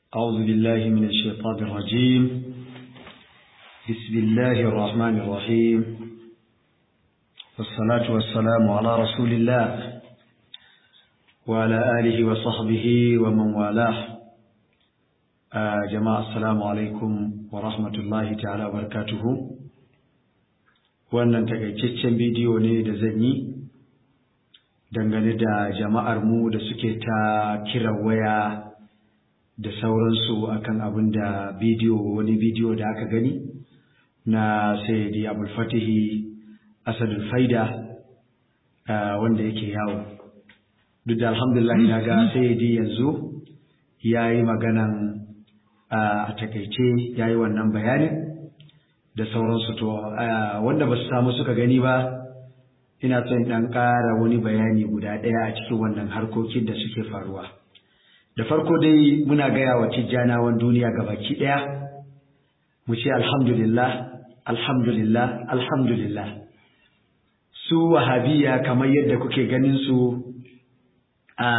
أعوذ بالله من الشيطان الرجيم بسم الله الرحمن الرحيم والصلاة والسلام على رسول الله وعلى آله وصحبه ومن والاه آه جماعة السلام عليكم ورحمة الله تعالى وبركاته wannan takaitaccen bidiyo ne da zan yi dangane da jama'ar mu da suke ta kiran waya da sauransu akan abin da bidiyo wani bidiyo da aka gani na sayyidi abulfatihi asadul faida wanda yake yawo duk da alhamdulillah na ga sayyidi yanzu ya yi maganan a takaice ya yi wannan bayanin da sauransu to wanda ba su samu suka gani ba ina son ɗan ƙara wani bayani guda ɗaya a cikin wannan harkokin da suke faruwa da farko dai muna gaya wa tijjanawan duniya baki ɗaya mu ce alhamdulillah alhamdulillah alhamdulillah su wahabiya kamar yadda kuke ganin su a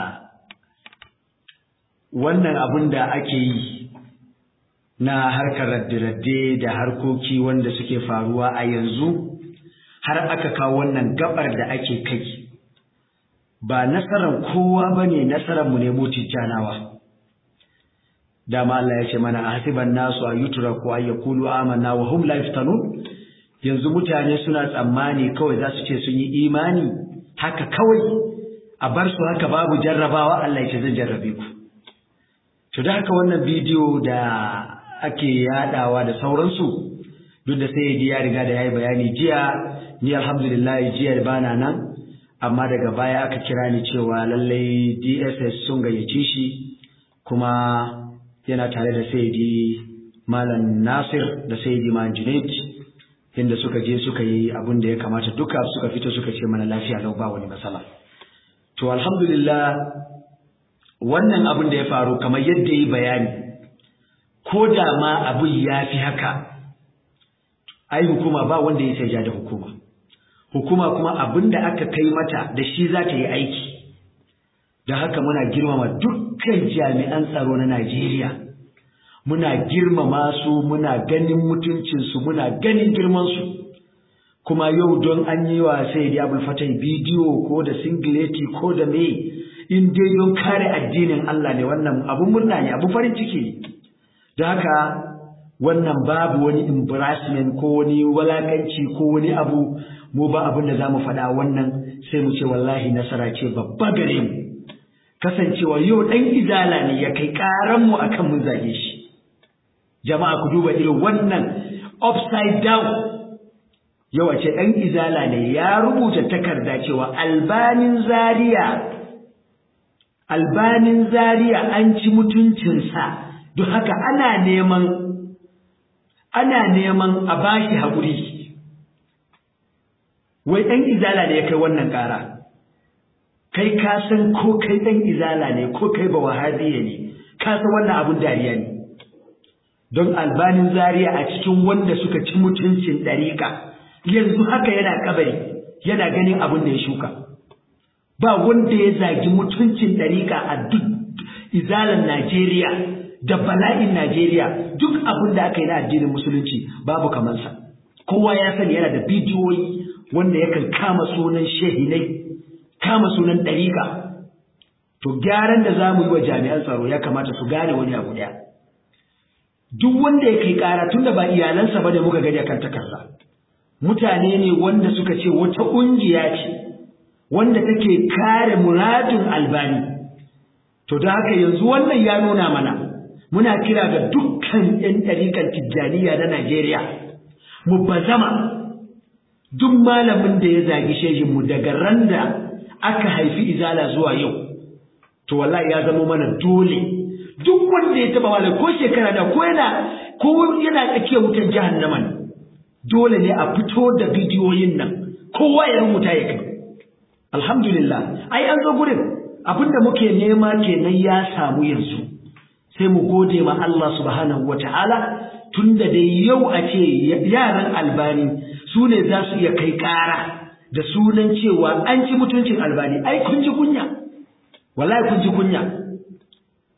wannan abin da ake yi na harkar radde-radde da harkoki wanda suke faruwa a yanzu har aka kawo wannan gabar da ake kai ba nasarar kowa ba ne nasararmu ne mu tijjanawa dama Allah ya ce mana a hasiban nasu a yutura ko a ya kulu amanna wa hum la yaftanun yanzu mutane suna tsammani kawai za su ce sun yi imani haka kawai a bar su haka babu jarrabawa Allah ya ce zan jarrabe ku to da haka wannan bidiyo da ake yadawa da sauransu duk da sai ya riga da yayi bayani jiya ni alhamdulillah jiya bana nan amma daga baya aka kira ni cewa lallai DSS sun gayyace shi kuma yana tare da Saidi Malam Nasir da Saidi Man Junaid inda suka je suka yi abin da ya kamata duka suka fito suka ce mana lafiya lau ba wani matsala to alhamdulillah wannan abin da ya faru kamar yadda yi bayani ko da ma abin ya fi haka ai hukuma ba wanda ya sai da hukuma hukuma kuma abin da aka kai mata da shi za ta yi aiki da haka muna girmama dukkan jami'an tsaro na Najeriya muna girmama su muna ganin mutuncinsu muna ganin girmansu kuma yau don an yi wa sai da abul fatai bidiyo ko da singileti ko da me in dai don kare addinin Allah ne wannan abun murna ne abun farin ciki ne da haka wannan babu wani embarrassment ko wani walakanci ko wani abu mu ba abin da za mu faɗa wannan sai mu ce wallahi nasara ce babba gare mu kasancewa yau ɗan izala ne ya kai ƙaranmu a kan mun zage shi jama'a ku duba irin wannan upside down yau a ce ɗan izala ne ya rubuta takarda cewa albanin zaria albanin zaria an ci mutuncinsa don haka ana neman ana neman a bashi haƙuri wai ɗan izala ne ya kai wannan ƙara kai ka san ko kai ɗan izala ne ko kai ba wahabiya ne ka san wannan abun dariya ne don albanin zaria a cikin wanda suka ci mutuncin ɗariƙa yanzu haka yana kabari yana ganin abin da ya shuka ba wanda ya zagi mutuncin ɗariƙa a duk izalan najeriya da bala'in najeriya duk abin da aka yi na addinin musulunci babu kamansa kowa ya sani yana da bidiyoyi wanda yakan kama sunan shehinai kama sunan ɗariƙa to gyaran da za mu yi wa jami'an tsaro ya kamata su gane wani abu ɗaya duk wanda ya kai ƙara tun da ba iyalansa ba da muka gani akan takarda mutane ne wanda suka ce wata ƙungiya ce wanda take kare muradin albani to da haka yanzu wannan ya nuna mana muna kira ga dukkan 'yan ɗariƙar tijjaniya na Najeriya mu bazama duk malamin da ya zagi shehinmu daga ran da aka haifi izala zuwa yau to wallahi ya zama mana dole duk wanda ya taba malam ko shekara da ko yana ko yana tsakiyar wutar jahannama ne dole ne a fito da bidiyoyin nan kowa ya rubuta ya kai alhamdulillah ai an zo gurin abinda muke nema kenan ya samu yanzu sai mu gode ma Allah subhanahu wataala tunda dai yau a ce yaran albani su ne za su iya kai ƙara da sunan cewa an ci mutuncin albani ai kun ji kunya wallahi kun ji kunya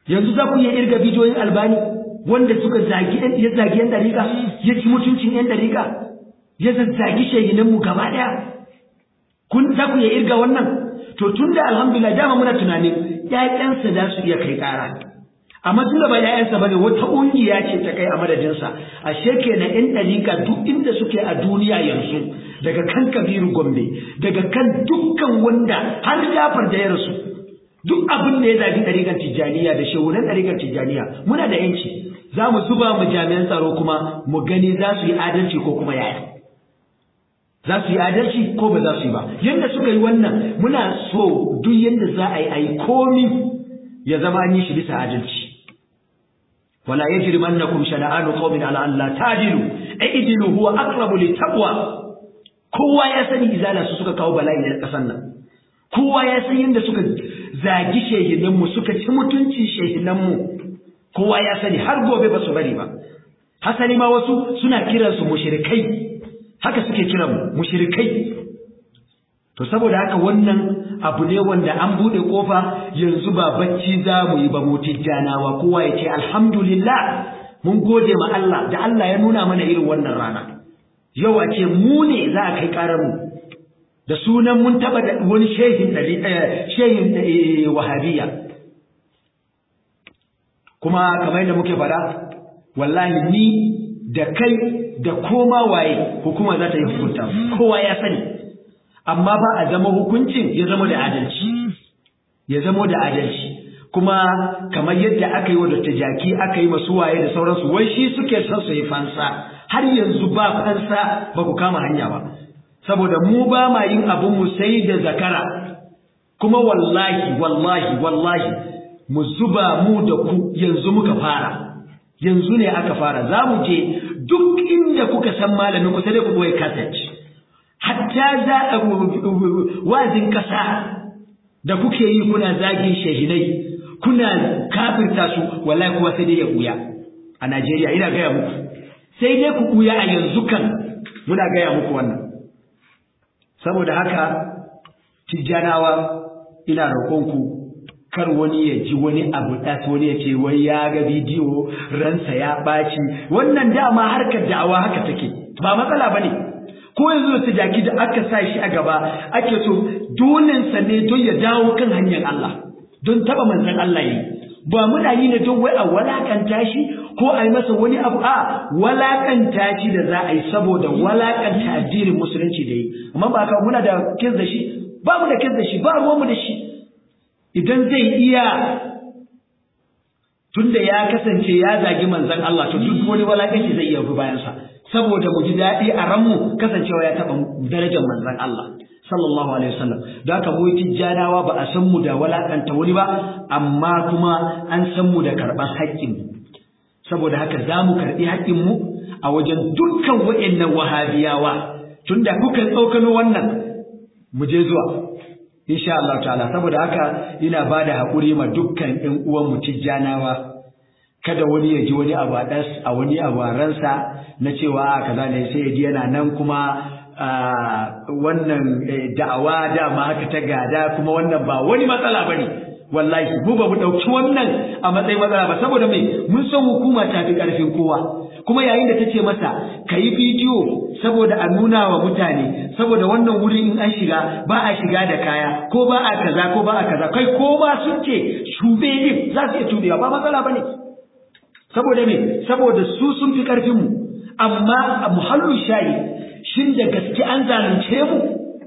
yanzu za ku iya irga bidiyoyin albani wanda suka zagi ya zagi yan dariƙa ya ci mutuncin yan dariƙa ya zazzagi shehinanmu gaba ɗaya kun za ku iya irga wannan to tun da alhamdulillah dama muna tunanin ƴaƴansa za su iya kai ƙara amma tun da ba ƴaƴansa bane wata ƙungiya ce ta kai a madadinsa ashe kenan ƴan ɗariƙa duk inda suke a duniya yanzu daga kan kabiru gombe daga kan dukkan wanda har jafar da ya rasu duk abin da ya zafi ɗariƙar tijjaniya da shehunan ɗariƙar tijjaniya muna da yanci za mu zuba mu jami'an tsaro kuma mu gani za su yi adalci ko kuma yaya za su yi adalci ko ba za su yi ba yadda suka yi wannan muna so duk yadda za a yi a yi komi ya zama an yi shi bisa adalci wala yajrimannakum shana'anu qaumin ala an la ta'dilu i'dilu huwa aqrabu littaqwa kowa ya sani izala su suka kawo bala'i na kasan nan kowa ya san yadda suka zagi shehinan mu suka ci mutunci shehinan mu kowa ya sani har gobe ba su bari ba hasali ma wasu suna kiransu mushrikai haka suke kiran mu mushrikai to saboda haka wannan abu ne wanda an bude kofa yanzu ba bacci za mu yi ba mu tijjanawa kowa ya ce alhamdulillah mun gode ma Allah da Allah ya nuna mana irin wannan rana yau a ce mu ne za a kai karar mu da sunan mun taba da wani shehin shehin wahabiyya kuma kamar yadda muke fada wallahi ni da kai da koma waye hukuma za ta yi hukunta kowa ya sani amma ba a zama hukuncin ya zama da adalci ya zama da adalci kuma kamar yadda aka yi wa Dr. Jaki aka yi masu waye da sauransu wai shi suke son su yi fansa har yanzu ba fansa ba ku kama hanya ba saboda mu ba ma yin abin mu sai da zakara kuma wallahi wallahi wallahi mu zuba mu da ku yanzu muka fara yanzu ne aka fara za mu je duk inda kuka san malamin ku sai dai ku koyi kasance hatta za a wazin kasa da kuke yi kuna zagin shahidai kuna kafirta su wallahi kuwa sai dai ya buya a Najeriya ina gaya muku sai dai ku buya a yanzu kan muna gaya muku wannan saboda haka tijjanawa ina roƙonku kar wani ya ji wani abu ɗas wani ya ce wai ya ga bidiyo ransa ya ɓaci wannan dama harkar da'awa haka take ba matsala ba ne ko yanzu da jaki da aka sa shi a gaba ake so dolensa ne don ya dawo kan hanyar Allah don taɓa manzan Allah yi ba muna yi ne don wai a walakanta shi ko a yi masa wani abu a walakanta shi da za a yi saboda walakanta addinin musulunci da yi amma ba ka muna da kis da shi ba mu da kis da shi ba ruwanmu da shi idan zai iya tunda ya kasance ya zagi manzon Allah to duk wani walakanci zai iya bi bayansa saboda mu ji daɗi a ranmu kasancewa ya taɓa darajar manzon Allah sallallahu alaihi wasallam da haka mu tijjanawa ba a san mu da walakanta wani ba amma kuma an san mu da karɓar haƙƙin mu saboda haka za mu karɓi haƙƙin mu a wajen dukkan waɗannan wahabiyawa tunda kuka tsokano wannan mu je zuwa insha Allah ta'ala saboda haka ina bada hakuri ma dukkan ɗan uwan mu tijjanawa kada wani ya ji wani abu a wani abu ransa na cewa kaza ne sai ya ji yana nan kuma wannan da'awa dama haka ta gada kuma wannan ba wani matsala bane wallahi mu ba mu dauki wannan a matsayin matsala ba saboda me mun san hukuma ta fi karfin kowa kuma yayin da tace masa kayi bidiyo saboda a nuna wa mutane saboda wannan wuri in an shiga ba a shiga da kaya ko ba a kaza ko ba a kaza kai ko ba sun ce shube din za su iya tubewa ba matsala bane saboda me saboda su sun fi karfin mu amma a muhallin shayi shin da gaske an zalunce mu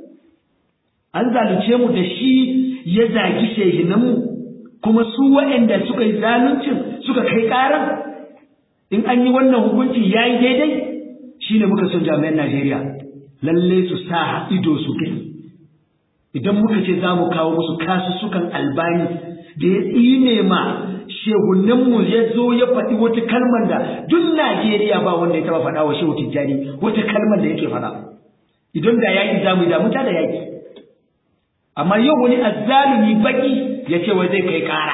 an zalunce mu da shi ya zagi shehinan mu kuma su waɗanda suka yi zaluncin suka kai ƙaran in an yi wannan hukunci ya yi daidai shi ne muka son jami'an Najeriya lalle su sa ido su gani idan muka ce za mu kawo musu kasussukan albani da ya tsine ma shehunanmu ya zo ya faɗi wata kalmar da duk Najeriya ba wanda ya taɓa faɗa wa shehu Tijjani wata kalmar da yake faɗa idan da yaƙi za mu yi da muta da yaƙi amma yau wani azzalumi baki ya ce wai zai kai ƙara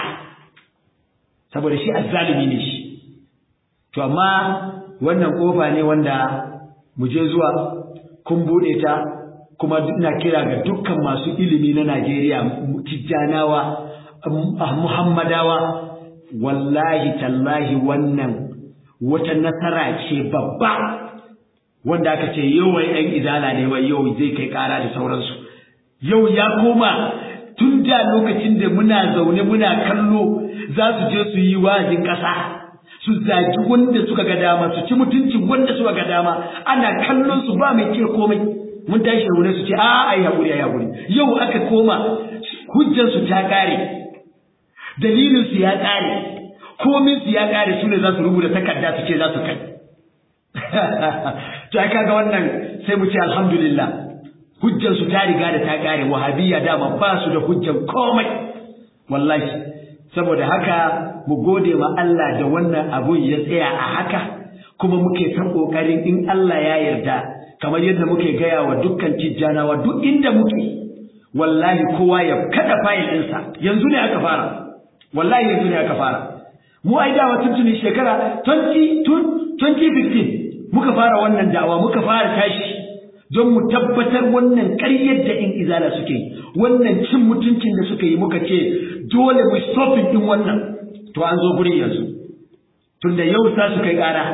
saboda shi azzalumi ne shi to amma wannan kofa ne wanda mu je zuwa kun buɗe ta kuma ina kira ga dukkan masu ilimi na Najeriya tijjanawa Muhammadawa wallahi tallahi wannan wata nasara ce babba wanda aka ce yau wai ɗan izala ne wai yau zai kai ƙara da sauransu yau ya koma tun da lokacin da muna zaune muna kallo za su je su yi wa'azin ƙasa su zagi wanda suka ga dama su ci mutuncin wanda suka ga dama ana kallon su ba mai ce komai mun tashi da su ce a ai hakuri ai hakuri yau aka koma hujjar su ta kare dalilin su ya kare komin su ya kare su ne za su rubuta takarda su ce za su kai to ai kaga wannan sai mu ce alhamdulillah hujjar su ta riga da ta kare wahabiyya dama ba su da hujjar komai wallahi saboda haka mu gode ma Allah da wannan abun ya tsaya a haka kuma muke ta kokarin in Allah ya yarda kamar yadda muke gaya wa dukkan tijjanawa duk inda muke wallahi kowa ya kada fayil ɗinsa yanzu ne aka fara wallahi yanzu ne aka fara mu ai dawa tuntuni shekara 2015 muka fara wannan da'awa muka fara tashi don mu tabbatar wannan ƙaryar da in izala suke yi wannan cin mutuncin da suka yi muka ce dole mu stopping din wannan to an zo gurin yanzu tunda yau sa su kai ƙara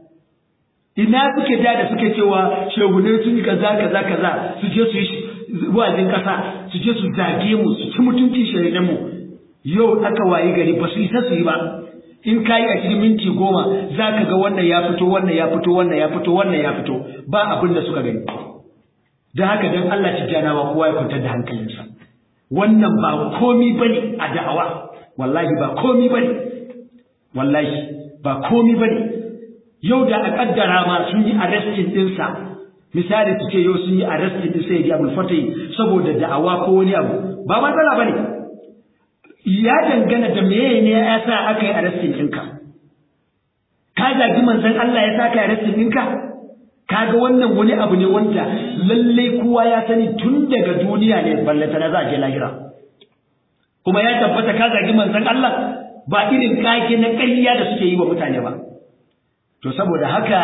ina suke da da suke cewa shehune sun yi kaza kaza kaza su je su yi wa'azin kasa su je su zage mu su ci mutuncin shahidan mu yau aka wayi gari ba su isa su yi ba in ka yi a cikin minti goma za ka ga wannan ya fito wannan ya fito wannan ya fito wannan ya fito ba abin da suka gani da haka dan Allah tijjanawa kowa ya kwantar da hankalinsa wannan ba komi bane a da'awa wallahi ba komi bane wallahi ba komi bane yau da a kaddara ma sun yi arrestin dinsa misali su ce yau sun yi arrestin din sai ya abul fatai saboda da'awa ko wani abu ba matsala bane ya dangana da meye ne ya sa aka yi arrestin ɗinka ka zagi manzon Allah ya sa ka yi arrestin ɗinka kaga wannan wani abu ne wanda lallai kowa ya sani tun daga duniya ne ballata na za a je lahira kuma ya tabbata ka zagi manzon Allah ba irin kage na ƙarya da suke yi wa mutane ba to saboda haka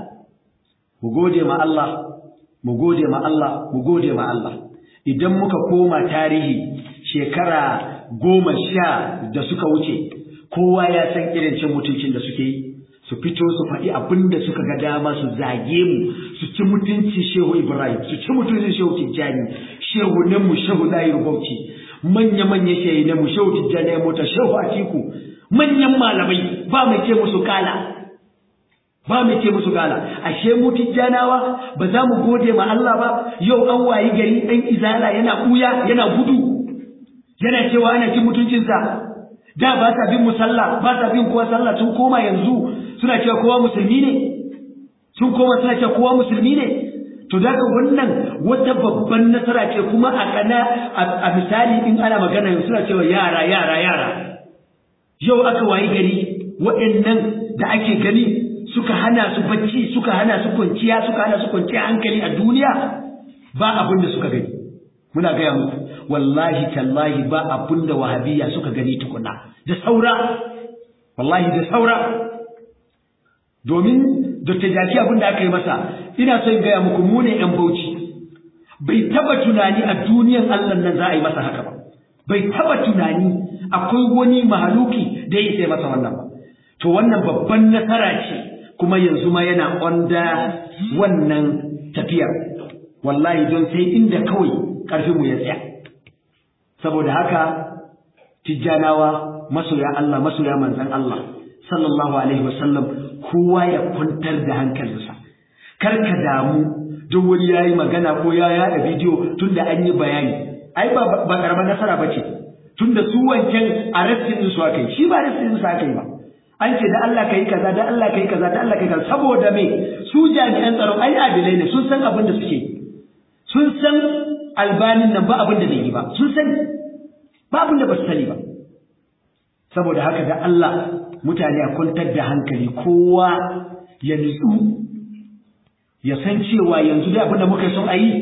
mu gode ma Allah mu gode ma Allah mu gode ma Allah idan muka koma tarihi shekara goma sha da suka wuce kowa ya san irin cin mutuncin da suke yi su fito su faɗi abin da suka ga dama su zage mu su ci mutunci shehu ibrahim su ci mutuncin shehu tijjani shehu nan mu shehu layi bauchi manya manya shehu na mu shehu tijjani ya mota shehu atiku manyan malamai ba mai ce musu kala ba mai ce musu gala ashe mu tijjanawa ba za mu gode ma Allah ba yau an wayi gari dan izala yana buya yana gudu yana cewa ana cin mutuncinsa da ba sa bin musalla ba sa bin kowa sallah sun koma yanzu suna cewa kowa musulmi ne sun koma suna cewa kowa musulmi ne to daga wannan wata babban nasara ce kuma a kana a misali in ana magana suna cewa yara yara yara yau aka wayi gari waɗannan da ake gani suka hana su bacci suka hana su kwanciya suka hana su kwanciya hankali a duniya ba abin da suka gani muna gaya muku wallahi tallahi ba abin da wahabiyya suka gani tukuna da saura wallahi da saura domin Dr. Jaki abin da aka yi masa ina son gaya muku mu ne ‘yan bauchi bai taba tunani a duniyan Allah nan za a yi masa haka ba bai taba tunani akwai wani mahaluki da ya sai masa wannan ba to wannan babban nasara ce kuma yanzu ma yana onda wannan tafiyar wallahi don sai inda kawai ƙarfinmu ya tsaya saboda haka tijjanawa masoya Allah masoya manzan Allah sallallahu alaihi wasallam kowa ya kwantar da hankalinsa kar ka damu duk wani yayi magana ko ya yada bidiyo tunda an yi bayani ai ba ba karamar nasara bace tunda su wancan arrestin din su aka yi shi ba arrestin din su aka yi ba an ce da Allah kai kaza da Allah kai kaza da Allah kai kaza saboda me su jami'an tsaro ai adilai ne sun san abin da suke sun san albanin nan ba abin da zai yi ba sun sani ba abin da ba su sani ba saboda haka da Allah mutane a kwantar da hankali kowa ya nutsu ya san cewa yanzu da abin da muka son a yi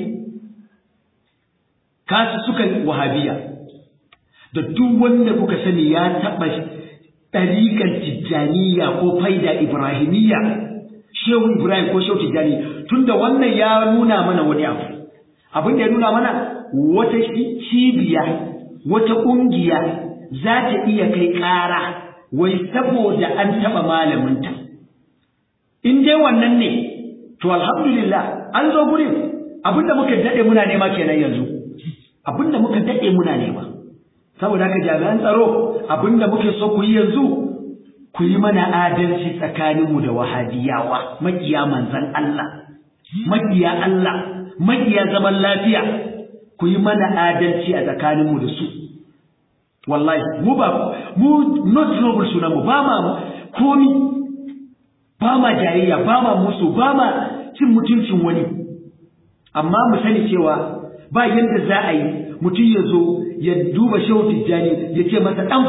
kasu suka wahabiya da duk wanda kuka sani ya taɓa ɗariƙar tijjaniya ko faida ibrahimiyya shehu ibrahim ko shehu tijjani tunda wannan ya nuna mana wani abu abin da ya nuna mana wata cibiya wata ƙungiya za ta iya kai ƙara wai saboda an taɓa malaminta in dai wannan ne to alhamdulillah an zo gurin abinda muka daɗe muna nema kenan yanzu abinda muka daɗe muna nema saboda haka jami'an tsaro abinda muke so ku yi yanzu ku yi mana adalci tsakaninmu da wahabiyawa makiya manzan Allah makiya Allah makiya zaman lafiya ku yi mana adalci a tsakaninmu da su wallahi mu ba mu not noble sunan mu ba ma komi ba ma jayayya ba ma musu ba ma cin mutuncin wani amma mu sani cewa ba yadda za a yi mutum ya zo ya duba shehu tijjani ya ce masa ɗan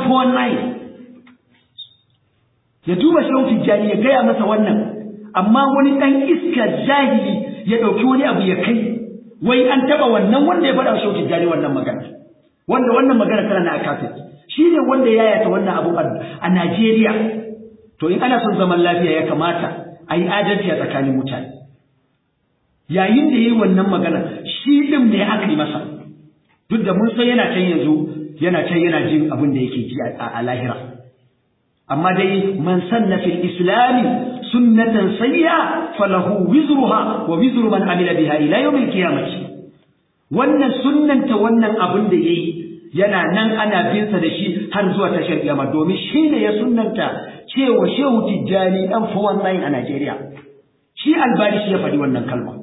419 ya duba shehu tijjani ya gaya masa wannan amma wani ɗan iska jahili ya ɗauki wani abu ya kai wai an taɓa wannan wanda ya faɗa shehu tijjani wannan magana wanda wannan magana tana na kafin shi ne wanda ya yata wannan abu a Najeriya to in ana son zaman lafiya ya kamata a yi adalci a tsakanin mutane yayin da ya yi wannan magana shi ɗin ne aka yi masa duk da mun san yana can yanzu yana can yana jin abin da yake ji a lahira amma dai man sanna fil islami sunnatan sayya falahu wizruha wa wizru man amila biha ila yawmil qiyamah wannan sunnanta wannan abin da yayi yana nan ana bin sa da shi har zuwa tashar kiyama domin shi ne ya sunnanta cewa shehu tijjani dan fawan a Najeriya shi albani shi ya faɗi wannan kalma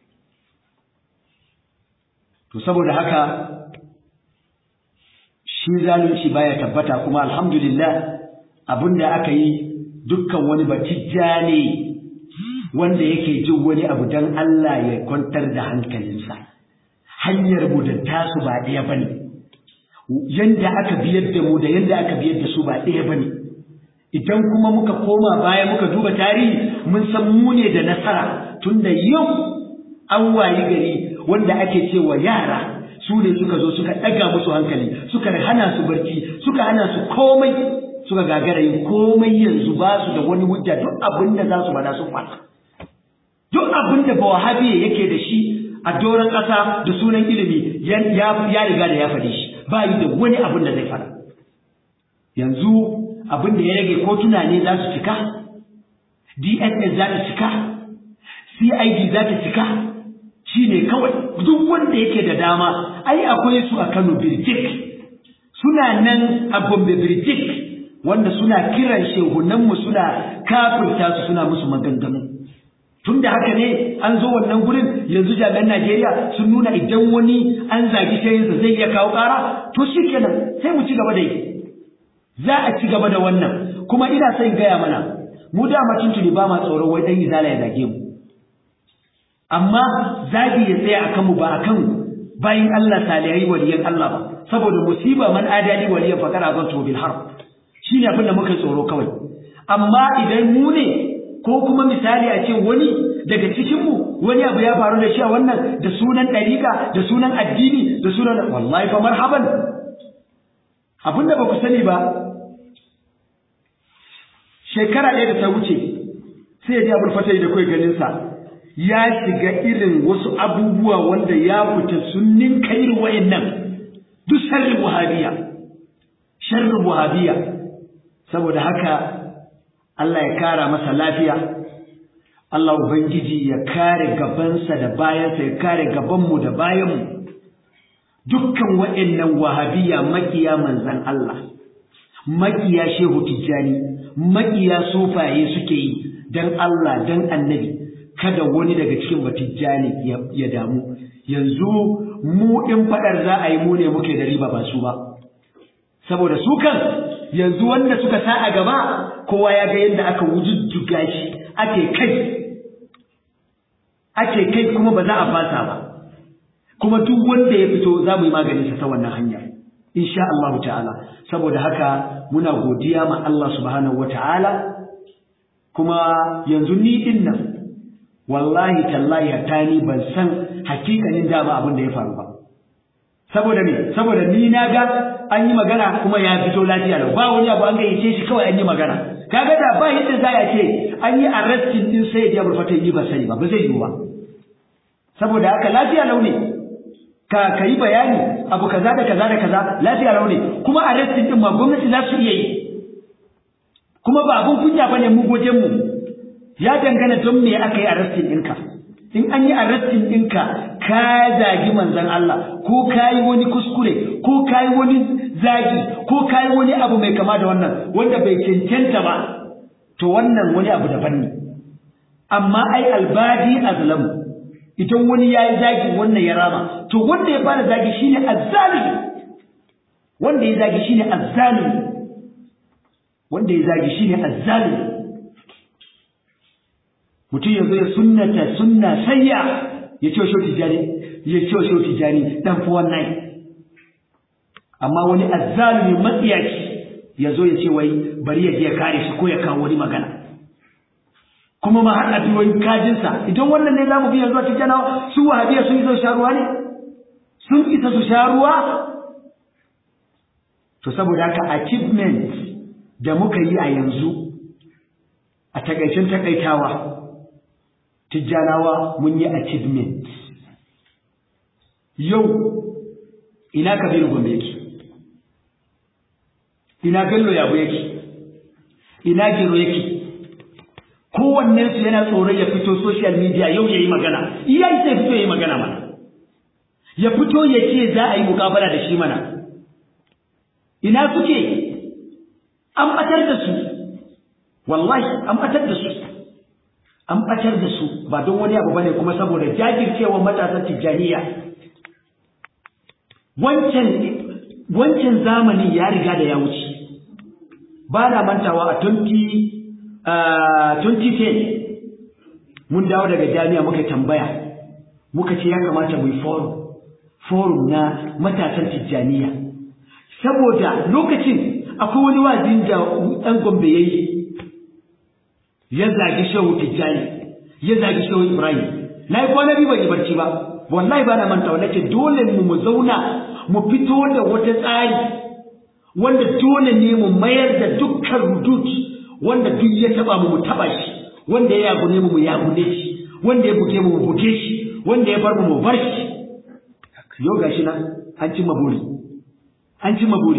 to saboda haka shi zalunci baya tabbata kuma alhamdulillah abinda aka yi dukkan wani batijja ne wanda yake jin wani abu dan Allah ya kwantar da hankalinsa hanyar mu da tasu ba ɗaya bane yanda aka biyar da mu da yanda aka biyar da su ba ɗaya bane idan kuma muka koma baya muka duba tarihi mun san mu ne da nasara tunda yau an wayi gari wanda ake cewa yara su ne suka zo suka ɗaga musu hankali suka hana su barci suka hana su komai suka gagara yin komai yanzu ba su da wani hujja duk abin da za su faɗa sun faɗa duk abin da bawahabi yake da shi a doron ƙasa da sunan ilimi ya riga da ya faɗi shi ba yi da wani abin da zai faɗa yanzu abin da ya rage kotuna ne za su cika dss za ta cika cid za ta cika shi ne kawai duk wanda yake da dama ai akwai su a kano birjik suna nan a gombe birjik wanda suna kiran shehunanmu suna kafirta su suna musu maganganu tun da haka ne an zo wannan gurin yanzu jami'an najeriya sun nuna idan wani an zagi shayinsa zai iya kawo ƙara to shi kenan sai mu ci gaba da yi za a ci gaba da wannan kuma ina son gaya mana mu dama tuntuni ba ma tsoron wai dan izala ya zage mu amma zagi ya tsaya akan mu ba akan bayin Allah salihai waliyan Allah ba saboda musiba man adali waliyan faqad azantu bil harb shine abin da muka tsoro kawai amma idan mu ne ko kuma misali a ce wani daga cikin mu wani abu ya faru da shi a wannan da sunan dariƙa da sunan addini da sunan wallahi fa marhaban abinda ba ku sani ba shekara ɗaya da ta wuce sai ya ji abin fatai da kai ganinsa ya shiga irin wasu abubuwa wanda ya fita sun ninka irin wayannan duk sharrin wahabiya sharrin wahabiya saboda haka Allah ya kara masa lafiya Allah ubangiji ya kare gabansa da bayansa ya kare gabanmu da bayanmu dukkan wayannan wahabiya makiya manzan Allah makiya shehu tijjani makiya sufaye suke yi dan Allah dan annabi kada wani daga cikin batijjani ya damu yanzu mu in fadar za a yi mu ne muke da riba ba su ba saboda su kan yanzu wanda suka sa a gaba kowa ya ga yadda aka wujujjuga shi ake kai ake kai kuma ba za a fasa ba kuma duk wanda ya fito za mu yi maganinsa ta wannan hanya insha Allah ta'ala saboda haka muna godiya ma Allah subhanahu wata'ala kuma yanzu ni din nan wallahi tallahi hatta ni ban san hakikanin dama abin da ya faru ba saboda me saboda ni na ga an yi magana kuma ya fito lafiya lau ba wani abu an gayyace shi kawai an yi magana kaga da ba yadda za a ce an yi arrestin din sai ya burfata yi ba sani ba ba zai yiwu ba saboda haka lafiya lau ne ka ka yi bayani abu kaza da kaza da kaza lafiya lau ne kuma arrestin din ma gwamnati za su iya yi kuma ba abun kunya bane mu gojen mu ya dangana don me aka yi arrestin ɗinka in an yi arrestin ɗinka ka zagi manzon Allah ko ka yi wani kuskure ko ka yi wani zagi ko ka yi wani abu mai kama da wannan wanda bai cancanta ba to wannan wani abu daban ne amma ai albadi azlamu idan wani ya yi zagi wannan ya rama to wanda ya fara zagi shine azzalimi wanda ya zagi shine azzalimi wanda ya zagi shine azzalimi mutum ya zo ya sunnata sunna sayya ya ce shi tijani ya ce shi tijani dan fi wannan amma wani azzalimi matsiyaci ya zo ya ce wai bari ya je ya kare shi ko ya kawo wani magana kuma ma har addu'o'in kajinsa idan wannan ne zamu bi yanzu a tijjanawa su wahabiya sun isa su sha ruwa ne sun isa su sha ruwa to saboda haka achievement da muka yi a yanzu a takaicin takaitawa tijjanawa mun yi achievement yau ina kabiru gombe yake ina bello yabo yake ina gero yake kowannensu yana tsoron ya fito social media yau ya yi magana iya sai fito ya yi magana mana ya fito ya ce za a yi mukabala da shi mana ina suke an batar da su wallahi an batar da su an batar da su ba don wani abu bane kuma saboda jajircewar matasan tijjaniya wancan wancan zamanin ya riga da ya wuce ba na mantawa a 20 2010 mun dawo daga jami'a muka tambaya muka ce ya kamata mu yi forum forum na matasan tijjaniya saboda lokacin akwai wani wazin da ɗan gombe ya yi ya zagi shehu tijjani ya zagi shehu ibrahim na yi kwana biyu ban yi barci ba wallahi ba na manta wanda ce dole mu mu zauna mu fito da wata tsari wanda dole ne mu mayar da dukkan rudut wanda duk ya taba mu mu taba shi wanda ya yagune mu mu yagune shi wanda ya buge mu mu buge shi wanda ya bar mu mu bar shi yau gashi nan an cimma buri an cimma buri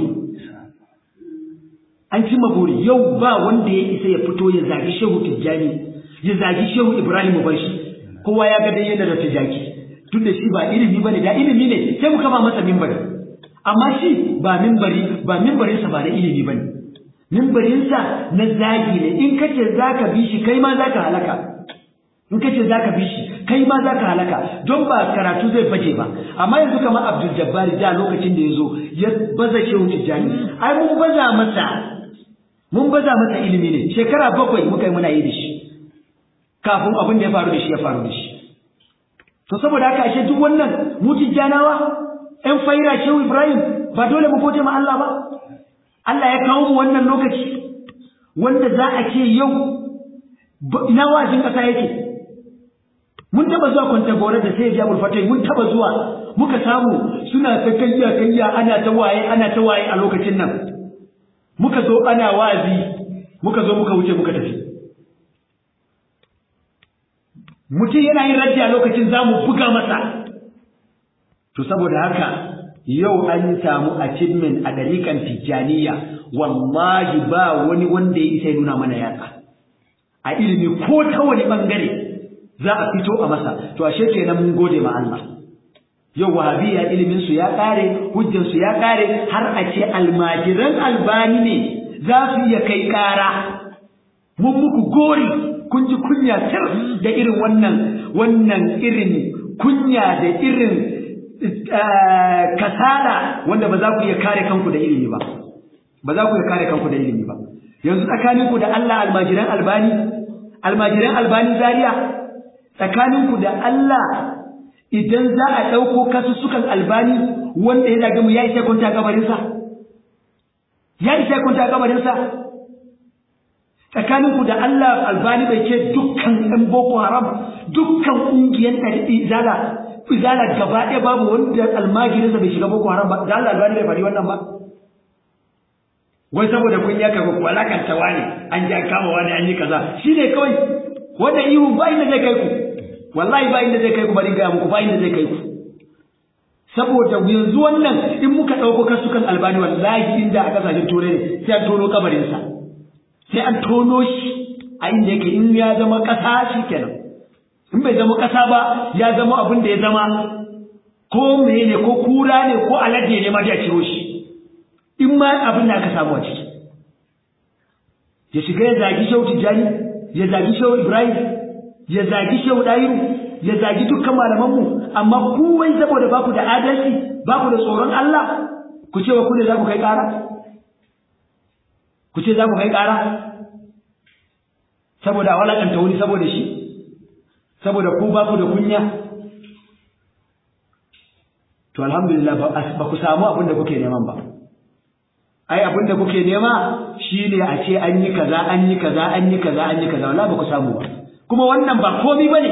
an cimma buri yau ba wanda ya isa ya fito ya zagi shehu tijjani ya zagi shehu ibrahim mu bar shi kowa ya ga dai yana da tijaki duk da shi ba ilimi bane da ilimi ne sai mu kama masa mimbari amma shi ba mimbari ba mimbarinsa ba da ilimi bane mimbarinsa na zagi ne in kace zaka bi shi kai ma zaka halaka in kace zaka bi shi kai ma zaka halaka don ba karatu zai baje ba amma yanzu kamar Abdul Jabbar da lokacin da yazo ya baza shehu tijani ai mun baza masa mun baza masa ilimi ne shekara bakwai muka yi muna yi da shi kafin abin da ya faru da shi ya faru da shi to saboda haka ashe duk wannan mu tijjanawa ɗan faira shehu Ibrahim ba dole mu gode ma Allah ba Allah ya kawo mu wannan lokaci wanda za a ce yau ina wajin ƙasa yake mun taba zuwa kwanta gore da sai ya fatai mun taba zuwa muka samu suna ta kayya kayya ana ta waye ana ta waye a lokacin nan muka zo ana wazi muka zo muka wuce muka tafi mutum yana yin raddi a lokacin zamu buga masa to saboda haka yau an samu achievement a dalikan tijjaniya wallahi ba wani wanda ya isa nuna mana yatsa a ilimi ko ta wani bangare za a fito a masa to ashe kenan mun gode ma Allah yau wahabiya ilimin su ya kare hujjan su ya kare har a ce almajiran albani ne za su iya kai kara mun muku gori kun ji kunya tir da irin wannan wannan irin kunya da irin kasala wanda ba za ku iya kare kanku da ilimi ba ba za ku iya kare kanku da ilimi ba yanzu tsakaninku da Allah almajiran albani almajiran albani zaria tsakaninku da Allah idan za a ɗauko kasussukan albani wanda ya zage mu ya isa kwanta kabarinsa ya isa kwanta kabarinsa tsakaninku da Allah albani bai ce dukkan ɗan boko haram dukkan ƙungiyar izala izala gaba ɗaya babu wanda almajirinsa bai shiga boko haram ba da Allah albani bai faɗi wannan ba wai saboda kun ya kaga walakanta wani an ji an kama wani an yi kaza shine kawai wannan ihu ba inda zai kai ku wallahi ba inda zai kai ku bari ga muku ba inda zai kai ku saboda yanzu wannan in muka ɗauko kasukan albani wallahi inda a ƙasashen turai ne sai an tono kabarinsa sai an tono shi a inda yake in ya zama ƙasa shi kenan in bai zama ƙasa ba ya zama abin da ya zama ko mene ko kura ne ko alade ne ma ya ciro shi in ma abin da aka samu a ciki ya shiga ya zagi shehu tijjani ya zagi shehu ibrahim ya zagi shehu ɗayiru ya zagi dukkan malamanmu amma kuwai saboda baku da adalci baku da tsoron Allah ku ce wa ku ne za ku kai ƙara ku ce za ku kai ƙara saboda a walakanta wani saboda shi saboda ku ba ku da kunya to alhamdulillah ba ku samu abin da kuke neman ba ai abin da kuke nema shine a ce an yi kaza an yi kaza an yi kaza an yi kaza wallahi ba ku samu ba kuma wannan ba komai bane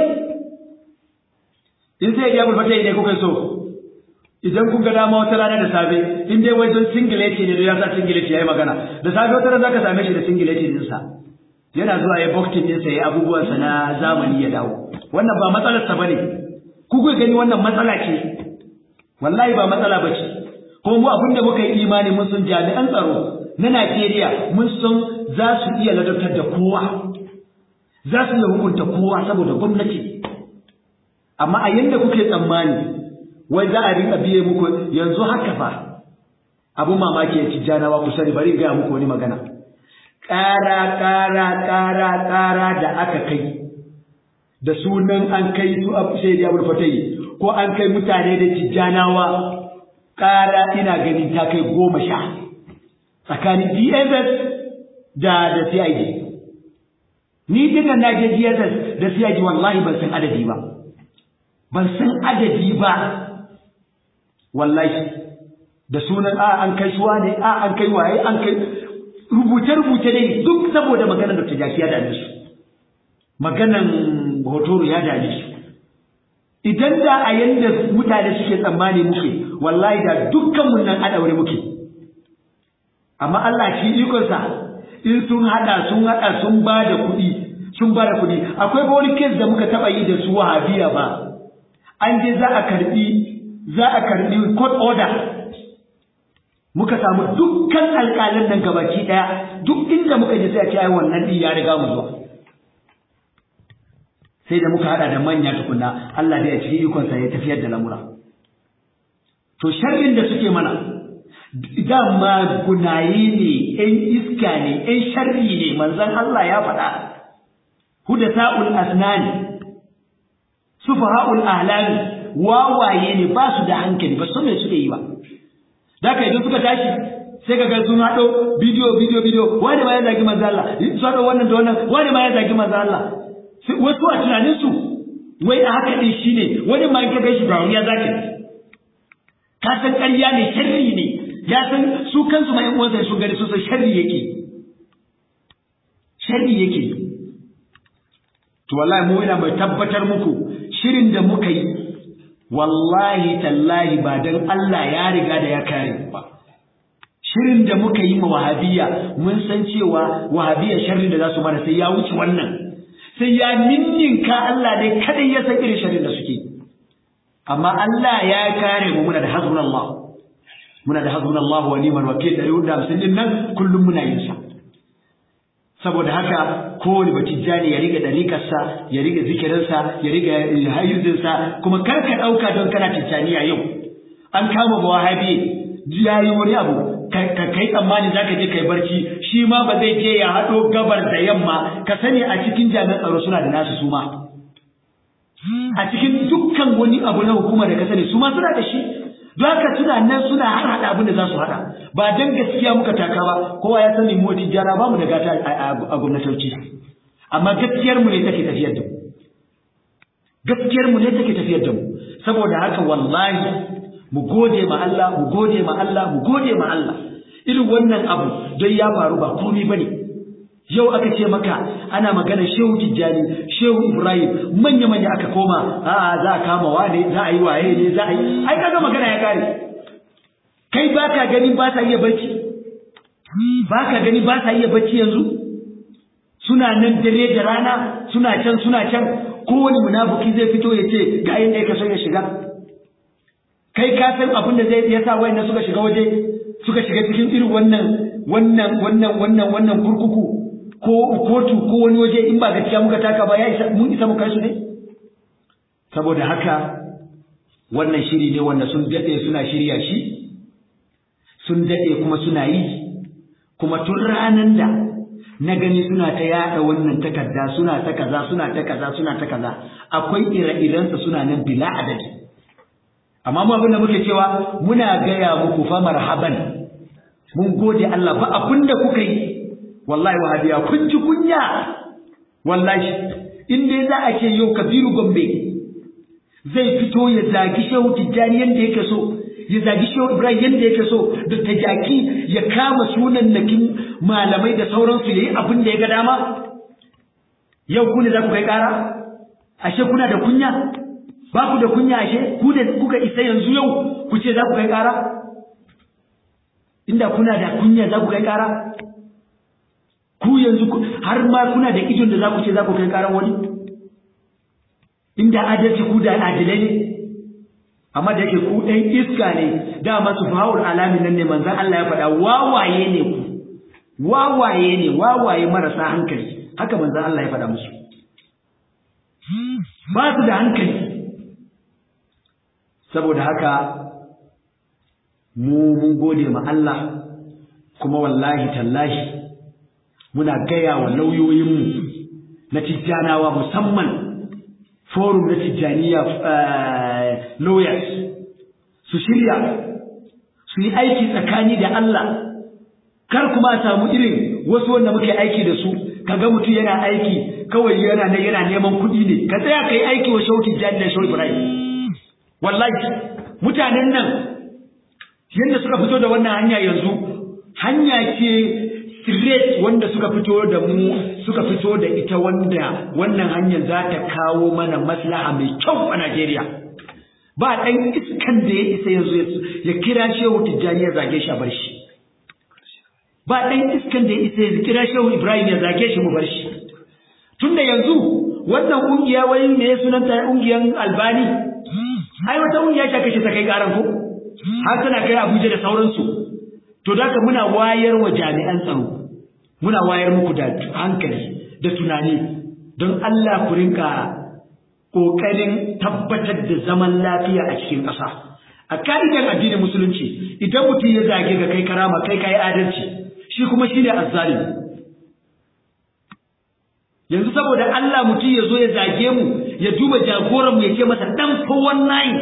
in sai ya burfata ne kuka so idan kun ga dama wata rana da safe in dai wajen singileti ne da ya sa singileti yayi magana da safe wata rana zaka same shi da singileti din sa yana zuwa ya boxing din sa yayi abubuwan sa na zamani ya dawo wannan ba matsalar sa bane ku ku gani wannan matsala ce wallahi ba matsala bace kuma mu abinda muka yi imani mun san jami'an tsaro na Najeriya mun san za su iya ladabtar da kowa za su iya hukunta kowa saboda gwamnati amma a yanda kuke tsammani wai za a rika biye muku yanzu haka fa abu mamaki ya ci janawa ku sani bari ga muku wani magana ƙara ƙara ƙara ƙara da aka kai da sunan an kai su abu sai da abu fatai ko an kai mutane da tijjanawa ƙara ina ganin ta kai goma sha tsakanin DSS da da CID ni dinnan na je DSS da CID wallahi ban san adadi ba ban san adadi ba wallahi da sunan a an kai shuwa ne a an kai waye an kai rubuce-rubuce ne duk saboda maganar da tajaki ya dame su maganan hotoro ya dame su idan da a yanda mutane suke tsammani muke wallahi da dukkan mun nan adaure muke amma Allah shi ikonsa in sun hada sun hada sun ba da kuɗi sun ba da kuɗi akwai wani kes da muka taɓa yi da su wahabiya ba an je za a karbi za a karbi court order muka samu dukkan alƙalin nan gabaki ɗaya duk inda muka je sai a ce ai wannan din ya riga mu zuwa sai da muka hada da manya tukunna Allah da ya cikin ikonsa ya tafiyar da lamura to sharrin da suke mana dama gunaye ne ƴan iska ne ƴan sharri ne manzon Allah ya faɗa hudata'ul asnani sufaha'ul ahlami wawaye ne ba su da hankali ba su me suke yi ba da ka idan suka tashi sai ka ga sun haɗo bidiyo bidiyo bidiyo wani ma ya zagi manzo Allah su haɗo wannan da wannan wani ma ya zagi manzo Allah wasu a tunanin su wai a haka din shine wani ma ka gaishe da ya zaki ka san ƙarya ne sharri ne ya san su kansu ma ƴan uwansa sun gani sun san sharri yake sharri yake to wallahi mu ina mai tabbatar muku shirin da muka yi wallahi tallahi ba dan Allah ya riga da ya kare ba shirin da muka yi ma wahabiya mun san cewa wahabiya sharrin da za su mana sai ya wuce wannan sai ya ninninka Allah ne kadai ya san irin sharrin da suke amma Allah ya kare mu muna da hasbunallah muna da hasbunallah wa ni'mal wakil da yau da din nan kullum muna yin sa saboda haka kowane batijjani ya riga dalikarsa ya riga zikirinsa ya riga hayyuzinsa kuma kar ka ɗauka don kana tijjaniya yau an kama ba wahabi ya yi wani abu ka kai tsammani za ka je kai barci shi ma ba zai je ya haɗo gabar da yamma ka sani a cikin jami'an tsaro suna da nasu su ma a cikin dukkan wani abu na hukuma da ka sani su ma suna da shi don haka suna nan suna har haɗa abin da za su haɗa ba dan gaskiya muka taka ba kowa ya sani mu tijjara ba mu da gata a gwamnatoci amma gaskiyar mu ne take tafiyar da mu gaskiyar mu ne take tafiyar da mu saboda haka wallahi mu gode ma Allah mu gode ma Allah mu gode ma Allah irin wannan abu don ya faru ba komai bane yau aka ce maka ana magana shehu tijjani shehu ibrahim manya manya aka koma a'a za a kama wane za a yi waye ne za a yi ai kaga magana ya kare kai baka gani ba sa iya bacci baka gani ba sa iya bacci yanzu suna nan dare da rana suna can suna can kowane munafiki zai fito ya ce ga inda ya so ya shiga kai ka san abin da zai yasa wayanda suka shiga waje suka shiga cikin irin wannan wannan wannan wannan wannan kurkuku ko kotu ko wani waje in ba gaskiya muka taka ba ya isa mun isa mu kai su ne saboda haka wannan shiri ne wanda sun dade suna shirya shi sun dade kuma suna yi kuma tun ranan da na gani suna ta yada wannan takarda suna ta kaza suna ta kaza suna ta kaza akwai ire-irensa suna nan bila adadi amma mu abin da muke cewa muna gaya muku fa marhaban mun gode Allah ba abin da kuka yi wallahi wahabiya kun ji kunya wallahi in dai za a ce yau kabiru gombe zai fito ya zagi shehu tijjani yadda yake so ya zagi shehu ibrahim yadda yake so da tajaki ya kama sunan nakin malamai da sauransu ya yi abin da ya ga dama yau ku ne za ku kai kara ashe kuna da kunya ba ku da kunya ashe ku da kuka isa yanzu yau ku ce za ku kai kara inda kuna da kunya za ku kai kara ku yanzu har ma kuna da idon da za ku ce za ku kai karan wani inda adalci ku da adilai ne amma da yake ku ɗan iska ne dama su fahawar alamin nan ne manzan Allah ya faɗa wawaye ne ku wawaye ne wawaye marasa hankali haka manzan Allah ya faɗa musu ba su da hankali saboda haka mu mun gode ma Allah kuma wallahi tallahi muna gaya wa lauyoyinmu na tijjanawa musamman forum na tijjaniya lawyers su shirya su yi aiki tsakani da Allah kar kuma a samu irin wasu wanda muke aiki da su kaga mutum yana aiki kawai yana ne yana neman kuɗi ne ka tsaya kai aiki wa shauki tijjani da shauki ibrahim wallahi mutanen nan yadda suka fito da wannan hanya yanzu hanya ce straight wanda suka fito da mu suka fito da ita wanda wannan hanyar za ta kawo mana maslaha mai kyau a Najeriya ba ɗan iskan da ya isa yanzu ya kira shehu tijjani ya zage shi a bar shi ba ɗan iskan da ya isa ya kira shehu ibrahim ya zage shi mu bar shi tunda yanzu wannan ƙungiya wai me ya sunanta ƙungiyar albani ai wata ƙungiya ta kashe ta kai ƙaran ko har tana kai abuja da sauransu to da muna wayar wa jami'an tsaro muna wayar muku da hankali da tunani don Allah ku rinka ƙoƙarin tabbatar da zaman lafiya a cikin ƙasa a ka'idar addinin musulunci idan mutum ya zage ga kai karama kai kai adalci shi kuma shi ne azzalimi yanzu saboda Allah mutum ya zo ya zage mu ya duba jagoran mu ya ce masa dan kowan nayi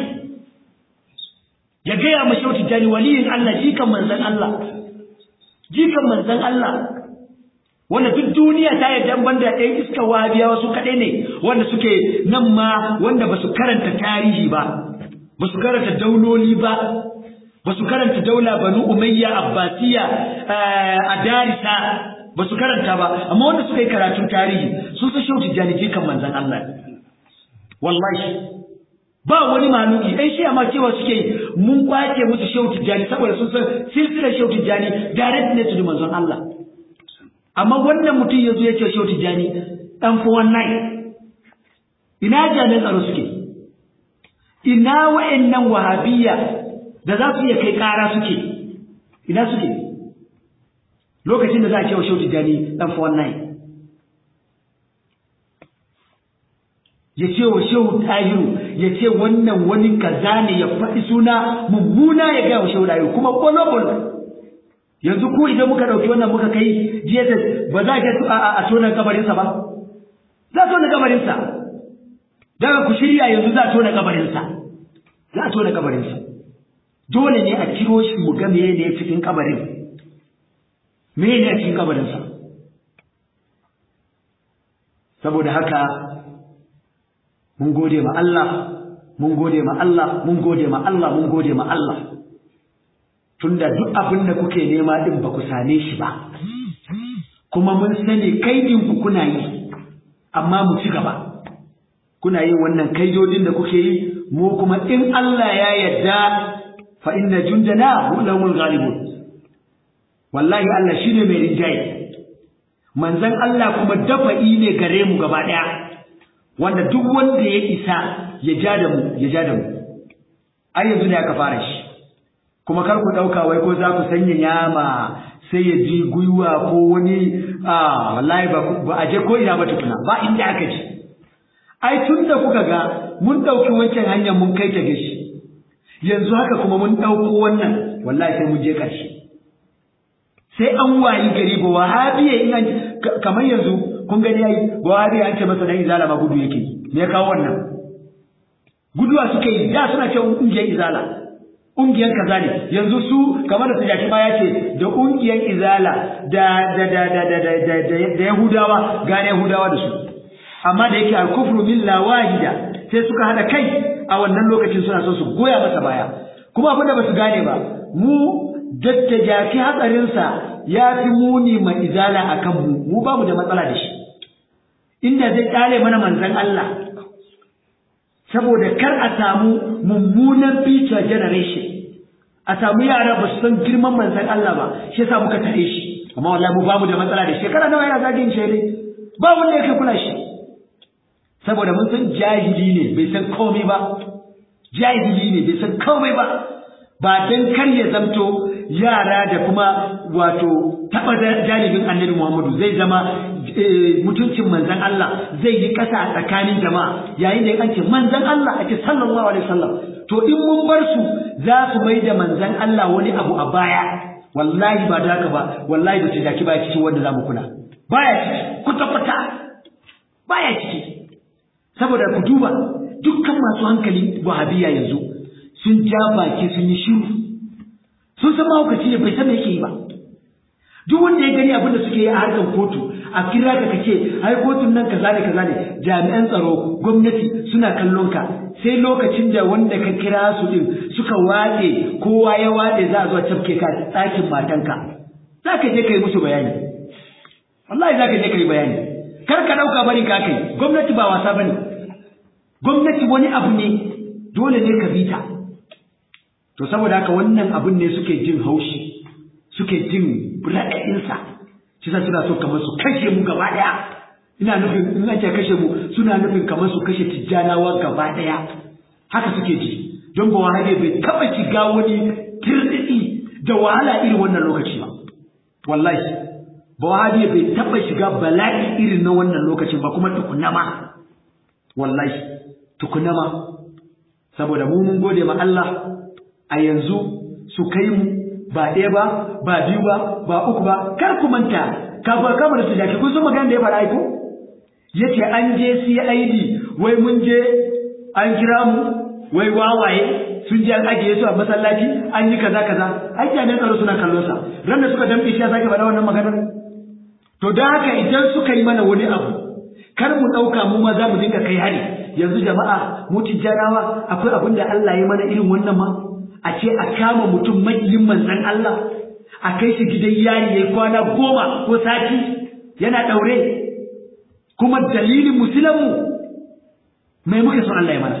ya gaya ma shehu tijjani waliyin Allah jikan manzan Allah jikan manzan Allah wanda duk duniya ta yarda banda ɗaya iska wahabiya wasu kaɗai ne wanda suke nan ma wanda ba su karanta tarihi ba ba su karanta dauloli ba ba su karanta daula banu umayya abbasiya a darisa ba su karanta ba amma wanda suka yi karatun tarihi sun san shehu tijjani jikan manzan Allah wallahi ba wani maluki ɗan shi amma cewa suke mun kwace musu shehu tijjani saboda sun san silsilar shehu tijjani direct ne to manzon Allah amma wannan mutum ya zo ya ce shehu tijjani ɗan fi wannan ina jami'an tsaro suke ina wa'annan wahabiyya da za su iya kai ƙara suke ina suke lokacin da za a ce wa shehu tijjani ɗan fi wannan ya ce wa shehu tahiru ya ce wannan wani kaza ne ya faɗi suna mummuna ya gaya wa shehu tahiru kuma ƙwalo yanzu ko idan muka ɗauki wannan muka kai jesus ba za a a tona kabarinsa ba za a tona kabarinsa daga ku shirya yanzu za a tona kabarinsa za a tona kabarinsa dole ne a kiro shi mu ga meye ne cikin kabarin meye ne a cikin kabarinsa saboda haka mun gode ma Allah mun gode ma Allah mun gode ma Allah mun gode ma Allah tunda duk abin da kuke nema din ba ku same shi ba kuma mun sani kaidin ku kuna yi amma mu ci gaba kuna yin wannan kaidodin da kuke yi mu kuma in Allah ya yarda fa inna jundana humul ghalibun wallahi Allah shine mai rinjaye manzon Allah kuma dafa'i ne gare mu gaba daya wanda duk wanda ya isa ya ja da mu ya ja da mu ai yanzu ne aka fara shi kuma kar ku dauka wai ko za ku sanya yama sai ya ji gwiwa ko wani a wallahi ba a je ko ina ba tukuna ba inda aka ji ai tun da kuka ga mun ɗauki wancan hanyar mun kai ta gashi yanzu haka kuma mun ɗauko wannan wallahi sai mun je ƙarshe sai an wayi gari ba wahabiya in an kamar yanzu kun gani yayi ba wahabiya an ce masa dan izala ma gudu yake me ya kawo wannan guduwa suka yi da suna cewa ƙungiyar izala ƙungiyar kaza ne yanzu su kamar da tijaki ma ya ce da ƙungiyar izala da da da da da da da da yahudawa gane yahudawa da su amma da yake al-kufru milla wahida sai suka hada kai a wannan lokacin suna so su goya masa baya kuma abin da basu gane ba mu dattajaki hatsarinsa ya fi muni ma izala akan mu mu ba mu da matsala da shi inda zai kare mana manzon Allah saboda kar a samu mummunan future generation a samu yara ba su san girman manzon Allah ba shi yasa muka tare shi amma wallahi mu ba mu da matsala da shekara nawa yana zagin shi ne ba wanda yake kula shi saboda mun san jahili ne bai san komai ba jahili ne bai san komai ba ba dan kar ya zamto yara da kuma wato taba janibin annabi Muhammadu zai zama mutuncin manzon Allah zai yi kasa a tsakanin jama'a yayin da an ce manzon Allah ake sallallahu alaihi wasallam to in mun bar su za su mai da manzon Allah wani abu a baya wallahi ba da haka ba wallahi ba ta daki baya cikin wanda zamu kula baya ciki kuta kuta baya ciki saboda ku duba dukkan masu hankali wahabiya yanzu sun ja baki sun yi shiru sun san mahaukaci ne bai san me yake yi ba duk wanda ya gani abin da suke yi a harkar kotu a kira ka kace ai kotun nan kaza da kaza ne jami'an tsaro gwamnati suna kallon ka sai lokacin da wanda ka kira su din suka wade kowa ya wade za a zo tafke ka ɗakin matanka za ka je ka yi musu bayani wallahi za ka je ka yi bayani kar ka ɗauka bari ka kai gwamnati ba wasa bane gwamnati wani abu ne dole ne ka bita to saboda haka wannan abun ne suke jin haushi suke jin raɗaɗinsa shi sa suna so kamar su kashe mu gaba ɗaya ina nufin in ake kashe mu suna nufin kamar su kashe tijjanawa gaba ɗaya haka suke ji don ba wahabe bai taɓa shiga wani tirɗiɗi da wahala irin wannan lokaci ba wallahi ba wahabe bai taɓa shiga bala'i irin na wannan lokacin ba kuma tukunna ma wallahi tukunna ma saboda mu mun gode ma Allah a yanzu su kai mu ba ɗaya ba ba biyu ba ba uku ba kar ku manta kafin kamar su jaki kun san magana da ya faɗa aiko yace an je CID wai mun je an kira mu wai wawaye sun je an ajiye su a masallaci an yi kaza kaza ai jami'an tsaro suna kallon sa ran da suka dambe shi ya sake faɗa wannan maganar to da haka idan suka yi mana wani abu kar mu ɗauka mu ma za mu dinga kai hari yanzu jama'a mu tijjanawa akwai abin da Allah ya mana irin wannan ma a ce a kama mutum maƙiyin manzan Allah a kai shi gidan yari ya kwana goma ko sati yana ɗaure kuma dalilin musulunmu mai muke so Allah ya mana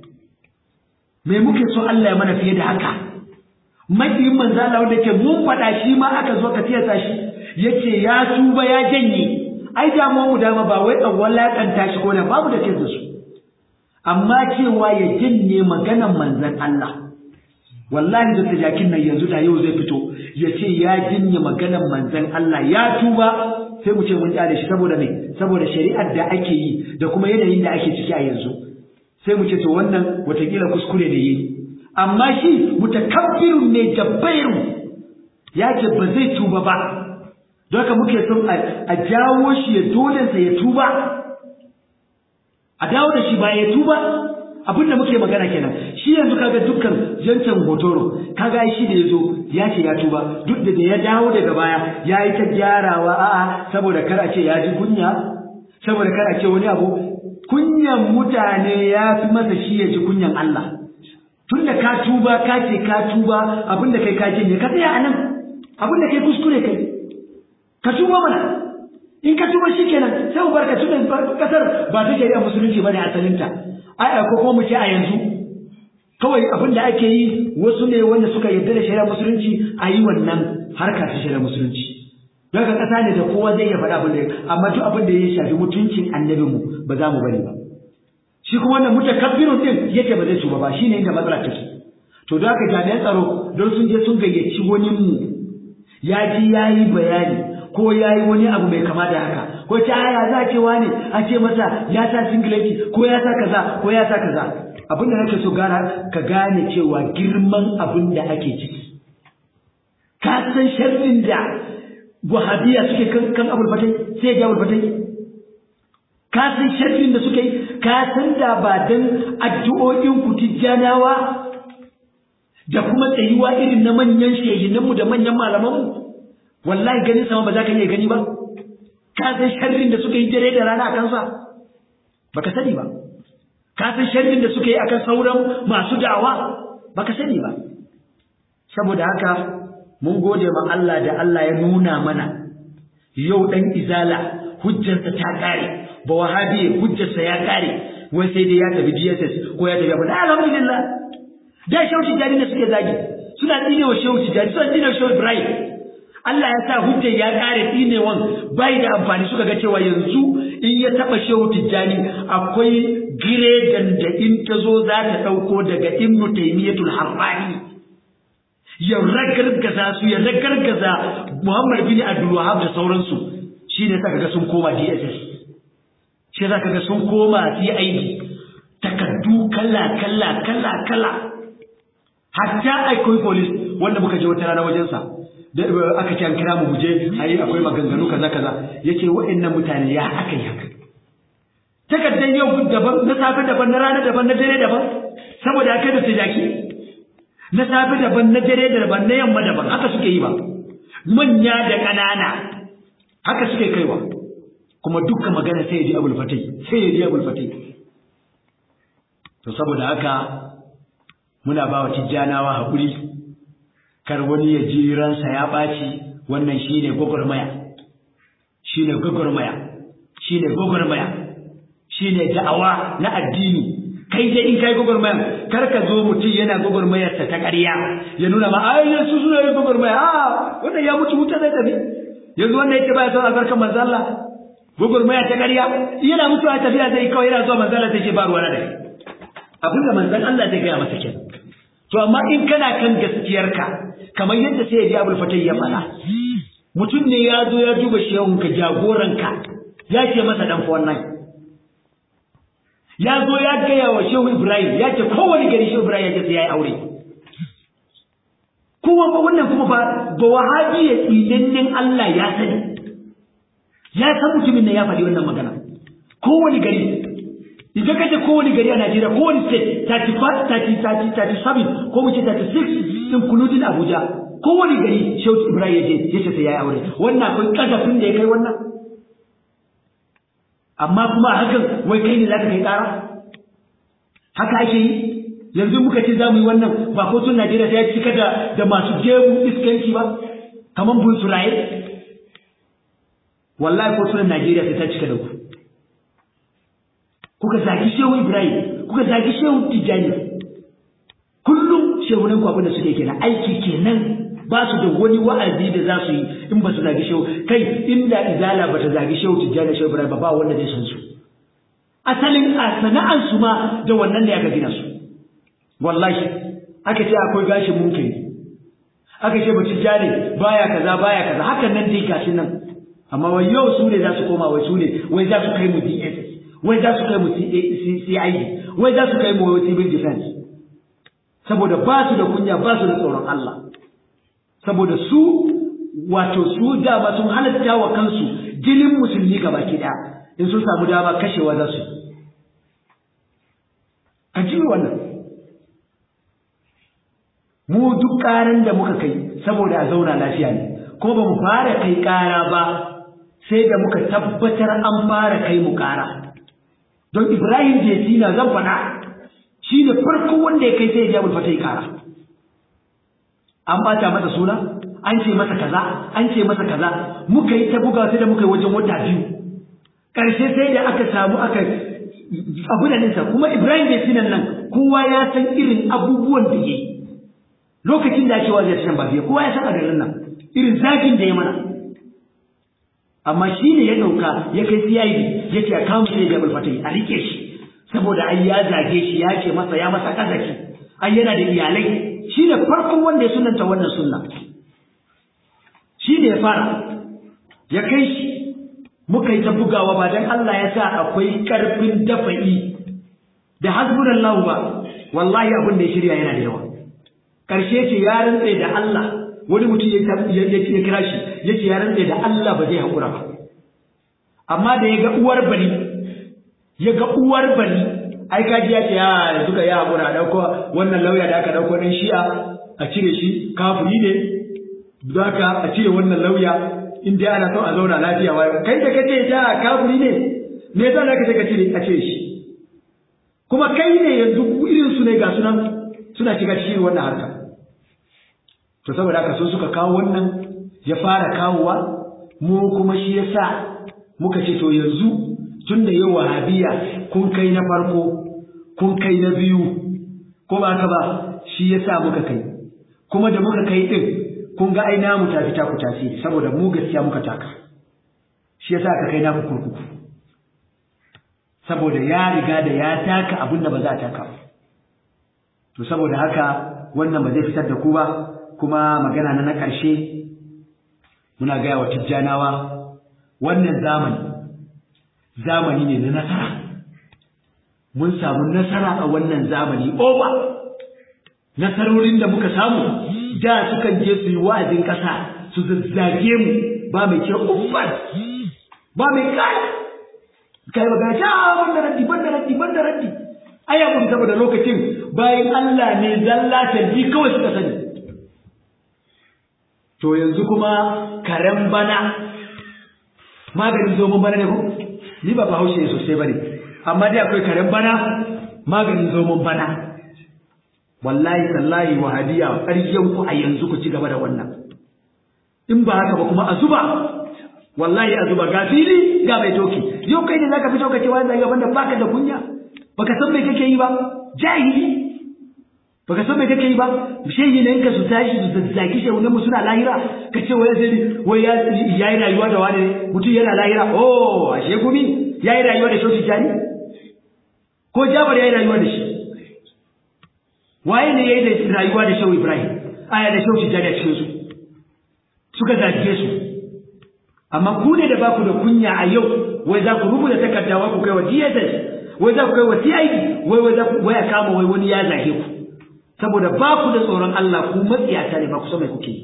mai muke so Allah ya mana fiye da haka maƙiyin manzan Allah wanda ke mun faɗa shi ma aka zo ka tiyata shi yace ya tuba ya janye ai damuwa mu dama ba wai a walaƙanta shi ko da babu da kai da su amma cewa ya janye maganan manzan Allah wallahi da tajakin nan yanzu da yau zai fito ya ce ya jinye maganar manzon Allah ya tuba sai mu ce mun kyale shi saboda me saboda shari'ar da ake yi da kuma yanayin da ake ciki a yanzu sai mu ce to wannan watakila kuskure da yi amma shi mutakabbirun ne jabbairu ya ce ba zai tuba ba don haka muke son a jawo shi ya dole sa ya tuba a dawo da shi ba ya tuba abin da muke magana kenan shi yanzu kaga dukkan jancan hotoro kaga shi da yazo ya ce ya tuba duk da ya dawo daga baya ya yi ta gyarawa a'a saboda kar a ce ya ji kunya saboda kar a ce wani abu kunyan mutane ya fi masa shi ya ji kunyan Allah tunda ka tuba ka ce ka tuba abin da kai ka ne ka tsaya anan abin da kai kuskure kai ka tuba mana in ka tuba shikenan sai mu barka tunda kasar ba ta shari'a musulunci bane asalinta ai ko kuma mu ce a yanzu kawai abin da ake yi wasu ne wanda suka yarda da shari'a musulunci a yi wannan harka ta shari'a musulunci don ka kasa ne da kowa zai iya faɗa abin da amma duk abin da ya shafi mutuncin annabin mu ba za mu bari ba shi kuma wannan mutakabbirun din yake ba zai tuba ba shine inda matsala take to don haka jami'an tsaro don sun je sun gayyaci wani mu ya ji ya yi bayani ko ya yi wani abu mai kama da haka ko ta haya za ce wani a ce masa ya sa singileti ko ya sa kaza ko ya sa kaza abin da nake so gara ka gane cewa girman abin da ake ciki ka san sharrin da wahabiya suke kan kan abul fatai sai ya abul fatai ka san sharrin da suke yi ka san da ba dan addu'o'in ku tijjanawa da kuma tsayuwa irin na manyan shehinanmu da manyan malamanmu wallahi ganin sama ba za ka iya gani ba ka san sharrin da suka yi dare da rana a kansa baka sani ba ka san sharrin da suka yi akan sauran masu da'awa baka sani ba saboda haka mun gode ma Allah da Allah ya nuna mana yau dan izala hujjarsa ta kare ba wahabi hujjarsa ya kare wai sai dai ya tafi DSS ko ya tafi abin alhamdulillah da shehu tijjani da suke zagi suna tsine wa shehu tijjani suna tsine wa shehu ibrahim Allah ya sa hujjar ya kare tsinewan bai da amfani suka ga cewa yanzu in ya taba shehu tijjani akwai giredan da in ta zo za ta ɗauko daga ibnu taymiyatul harrani ya ragargaza su ya ragargaza muhammad bin abdul wahab da sauransu shine saka ga sun koma dss shi zaka ga sun koma cid takaddu kala kala kala kala hatta akwai police wanda muka je wata rana wajensa da aka ce an kira mu muje ayi akwai maganganu kaza kaza yace wa'annan mutane ya aka yi haka takaddan yau daban na safe daban na rana daban na dare daban saboda aka da tijaki na safe daban na dare daban na yamma daban haka suke yi ba manya da ƙanana haka suke kaiwa kuma dukkan magana sai ya ji abul fatai sai ya ji abul fatai to saboda haka muna ba wa tijjanawa haƙuri kar wani ya ji ransa ya ɓaci wannan shi ne gwagwarmaya shi ne gwagwarmaya shi ne gwagwarmaya shi ne da'awa na addini kai dai in kai gwagwarmaya kar ka zo mutum yana gwagwarmayarsa ta ƙarya ya nuna ma ai su suna yin gwagwarmaya a wannan ya mutu wuta zai tafi yanzu wannan yake baya son albarkar manzo Allah gwagwarmaya ta ƙarya yana mutuwa tafiya zai kawai yana zuwa manzo Allah sai ce ba ruwa na da abin da manzon Allah zai gaya masa kenan to amma in kana kan gaskiyarka kamar yadda sai ya ji abul fatai ya fara mutum ne ya zo ya duba shehunka jagoranka ya ce masa dan fa wannan ya zo ya gaya wa shehu ibrahim ya ce kowane gari shehu ibrahim ya ce sai ya yi aure kuma ba wannan kuma ba ba wahabi ya tsinannen Allah ya sani ya san mutumin nan ya faɗi wannan magana kowane gari idan ka ce kowane gari a Najeriya kowane state 35 30 37 ko mu ce 36 including Abuja kowane gari Shehu Ibrahim ya je ya ce sai yayi aure wannan akwai kasafin da ya kai wannan amma kuma hakan wai kai ne zaka kai kara haka ake yi yanzu muka ce za mu yi wannan ba kotun Najeriya sai ya cika da da masu jebu iskanci ba kaman bunsuraye wallahi kotunan Najeriya sai ta cika da ku kuka zagi shehu Ibrahim kuka zagi shehu Tijjani kullum shehunan ku abinda suke kenan aiki kenan ba su da wani wa'azi da za su yi in ba su zagi shehu kai inda izala ba ta zagi shehu Tijjani shehu Ibrahim ba ba wanda zai san su asalin a sana'an su ma da wannan ne aka gina su wallahi aka ce akwai gashin munkari aka ce ba Tijjani baya kaza baya kaza hakan nan dai gashin nan amma wai yau su ne za su koma wai su ne wai za su kai mu DSS wai za su kai mu CID wai za su kai mu civil defense saboda ba su da kunya ba su da tsoron Allah saboda su wato su dama sun halatta wa kansu jinin musulmi gaba ki in sun samu dama kashewa za su a ji wannan mu duk karan da muka kai saboda a zauna lafiya ne kuma ba mu fara kai kara ba sai da muka tabbatar an fara kai mu kara don Ibrahim Jesina zan faɗa shi ne farko wanda ya kai sai ya jabul fata yi kara an bata masa suna an ce masa kaza an ce masa kaza muka yi ta buga sai da muka yi wajen wata biyu ƙarshe sai da aka samu aka abu da nisa kuma Ibrahim Jesina nan kowa ya san irin abubuwan da ya yi lokacin da ake wa zai ba biya kowa ya san a garin nan irin zafin da ya mana amma shi ne ya ɗauka ya kai CID ya ce a kawo shi da fatai a rike shi saboda ai ya zage shi ya ce masa ya masa kazaki ai yana da iyalai shi ne farkon wanda ya sunanta wannan sunna shi ne ya fara ya kai shi muka yi ta bugawa ba don Allah ya sa akwai ƙarfin dafa'i da hasbunallahu ba wallahi abin da ya shirya yana da yawa ƙarshe ce ya rantse da Allah wani mutum ya kira shi ya ce ya rantse da Allah ba zai haƙura ba amma da ya ga uwar bari ya ga uwar bari ai kaji ya ce ya duka ya haƙura ɗauko wannan lauya da aka ɗauko ɗan shi'a a cire shi kafiri ne za ka a cire wannan lauya in dai ana son a zauna lafiya wa kai da kace ta kafiri ne me yasa zaka ce ka cire a cire shi kuma kai ne yanzu irin su ne ga sunan suna shiga cikin wannan harka to saboda haka sun suka kawo wannan ya fara kawowa mu kuma shi yasa muka ce to yanzu tunda yau wahabiya kun kai na farko kun kai na biyu ko ba ka ba shi yasa muka kai kuma da muka kai din kun ga ai namu tafi ta ku tasiri saboda mu gaskiya muka taka shi yasa aka kai namu kurkuku saboda ya riga da ya taka abin da ba za a taka ba to saboda haka wannan ba zai fitar da ku ba kuma magana na na ƙarshe muna gaya wa tijjanawa wannan zamani zamani ne na nasara mun samu nasara a wannan zamani oba nasarorin da muka samu da sukan je su yi wa'azin ƙasa su zazzage mu ba mai ce uffan ba mai kai kai ba gashi a banda raddi banda raddi banda raddi ai ya kuma saboda lokacin bayan Allah ne zalla tarbi kawai suka sani to yanzu kuma karen bana maganin zomon bana ne ko ni ba bahaushe ne sosai bane amma dai akwai karen bana maganin zomon bana wallahi tallahi wahadiya ƙaryan ku a yanzu ku ci gaba da wannan in ba haka ba kuma a zuba wallahi a zuba ga fili ga mai doki yau kai ne zaka fito ka ce wani gaban da baka da kunya baka san me kake yi ba jahili baka san me kake yi ba shehi ne ka su tashi su zazzaki shehu ne suna lahira ka ce wai zai wai ya yi rayuwa da wani mutum yana lahira oh ashe gumi ya yi rayuwa da shehu jani ko jabar ya yi rayuwa da shi waye ne ya yi rayuwa da shehu ibrahim aya da shehu jani a cikin su suka zage su amma ku ne da baku da kunya a yau wai za ku rubuta takarda wai ku kai wa DSS wai za ku kai wa CID wai wai za ku waya kama wai wani ya zage ku saboda ba ku da tsoron Allah ku matsiyata ne ba ku san mai kuke yi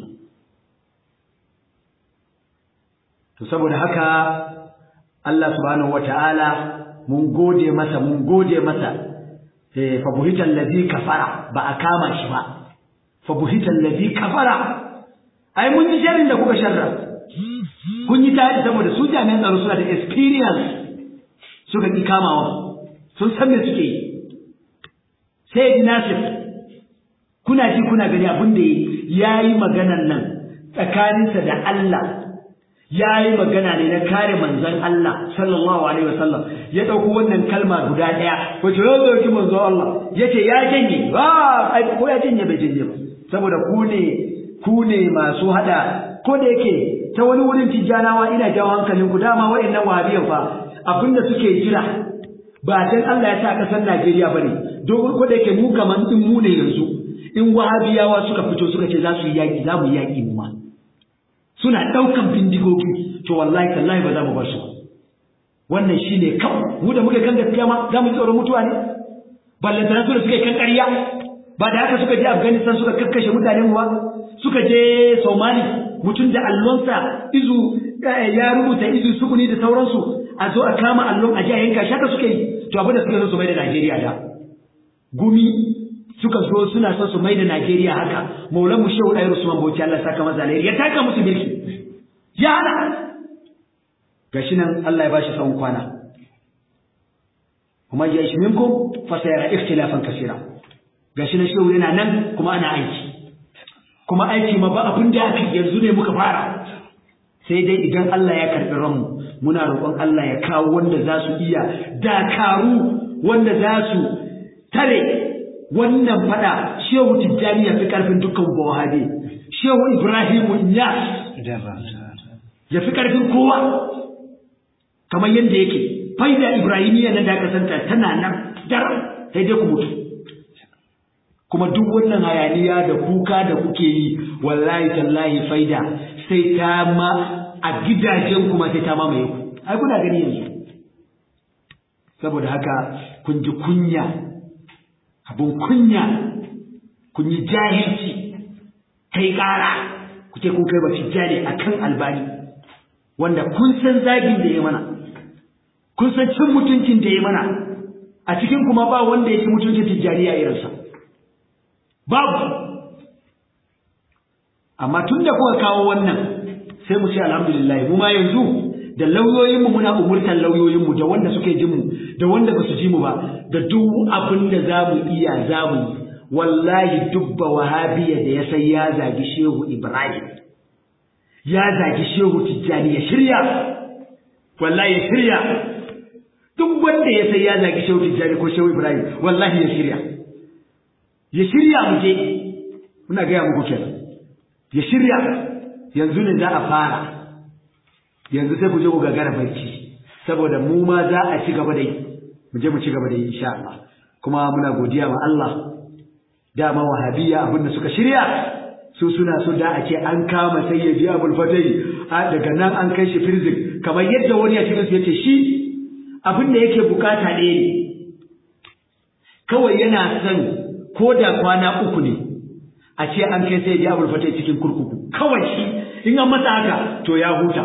to saboda haka Allah subhanahu wata'ala mun gode masa mun gode masa eh fa buhital ladhi kafara ba a kama shi ba fa buhital ladhi kafara ai mun ji sharrin da kuka sharra kun yi tare saboda su jami'an tsaro suna da experience suka ki kamawa sun san me suke yi sai ji nasir kuna ji kuna gani abin da ya yi maganan nan tsakaninsa da Allah ya yi magana ne na kare manzon Allah sallallahu alaihi wasallam ya ɗauko wannan kalma guda ɗaya wace ya ɗauki manzon Allah ya ce ya janye ba ai ko ya janye bai janye ba saboda ku ne ku ne masu hada ko da yake ta wani wurin tijjanawa ina jawo hankalin ku dama wa'annan wahabiyan fa abinda suke jira ba dan Allah ya sa kasar Najeriya bane dogon ko da yake mu kaman din mu ne yanzu in wahabiyawa suka fito suka ce za su yi yaki za mu yi yaki mu ma suna daukan bindigogi to wallahi tallahi ba za mu bar su wannan shine kawai mu da muke kan gaskiya ma za mu tsoron mutuwa ne ballantana su da suke kan ƙarya ba da haka suka je Afghanistan suka kakkashe mutanen mu ba suka je Somali mutum da allonsa izu ya rubuta izu sukuni da sauransu a zo a kama allon a ji a yanka shaka suke yi to abin da suke so su mai da Najeriya da gumi suka zo suna son su mai da Najeriya haka maulan mu shehu ɗaya Usman Bauchi Allah saka masa alheri ya taka musu birki ya hana gashi nan Allah ya bashi tsawon kwana kuma ya ishi minkum fa sayara ikhtilafan kaseera gashi nan shehu yana nan kuma ana aiki kuma aiki ma ba abin da aka yanzu ne muka fara sai dai idan Allah ya karɓi ranmu muna roƙon Allah ya kawo wanda za su iya dakaru wanda za su tare wannan fada shehu tijjani ya fi ƙarfin dukkan bawahabe shehu ibrahimu inyas ya fi ƙarfin kowa kamar yadda yake faida ibrahimiyya na da kasanta tana nan dar sai dai ku mutu kuma duk wannan hayaniya da kuka da kuke yi wallahi tallahi faida sai ta ma a gidajen kuma sai ta mamaye ku ai kuna gani yanzu saboda haka kun ji kunya abun kunya kun yi jahilci kai ƙara ku ce kun kai ba tijjani a kan albani wanda kun san zagin da ya mana kun san cin mutuncin da ya mana a cikin kuma ba wanda ya ci mutuncin tijjani a irinsa babu amma tun da kuka kawo wannan sai mu ce alhamdulillah mu ma yanzu da lauyoyinmu muna umurtar lauyoyinmu da wanda suke jin mu da wanda ba su ji mu ba da duk abin da za mu iya za mu yi wallahi dubba wahabiya da ya sai ya zagi shehu ibrahim ya zagi shehu tijjani ya shirya wallahi ya shirya duk wanda ya sai ya zagi shehu tijjani ko shehu ibrahim wallahi ya shirya ya shirya mu je muna gaya muku kenan ya shirya yanzu ne za a fara yanzu sai ku je ku gagara barci saboda mu ma za a ci gaba da yi mu je mu ci gaba da yi insha Allah kuma muna godiya ma Allah dama wahabiyya abinda suka shirya su suna so da a ce an kama sayyidi abul fatai daga nan an kai shi firzin kamar yadda wani ya cikin su yace shi abin da yake bukata ɗaya ne kawai yana son ko da kwana uku ne a ce an kai sayyidi abul fatai cikin kurkuku kawai shi in an masa haka to ya huta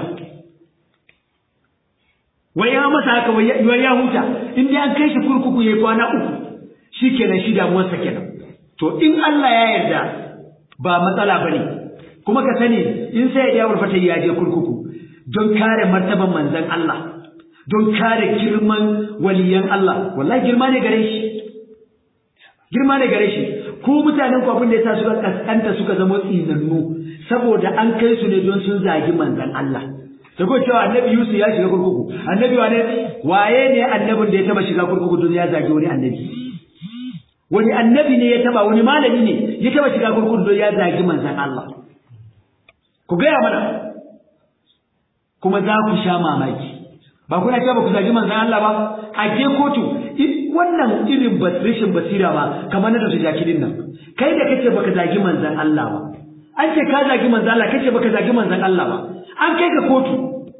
wai ya masa haka wai ya huta in dai an kai shi kurkuku yayi kwana uku shikenan shi damuwarsa kenan to in Allah ya yarda ba matsala bane kuma ka sani in sai ya warfata ya je kurkuku don kare martaban manzon Allah don kare girman waliyan Allah wallahi girma ne gare shi girma ne gare shi ku mutanen ku abin da yasa suka kaskanta suka zama tsinannu saboda an kai su ne don sun zagi manzon Allah da ko cewa annabi Yusuf ya shiga kurkuku annabi wane waye ne annabin da ya taba shiga kurkuku don ya zagi wani annabi wani annabi ne ya taba wani malami ne ya taba shiga kurkuku don ya zagi manzon Allah ku gaya mana kuma za ku sha mamaki ba kuna cewa ba ku zagi manzon Allah ba a je kotu wannan irin rashin basira ba kamar na da jakidin nan kai da kace baka zagi manzon Allah ba an ce ka zagi manzon Allah kace baka zagi manzon Allah ba an kai ka kotu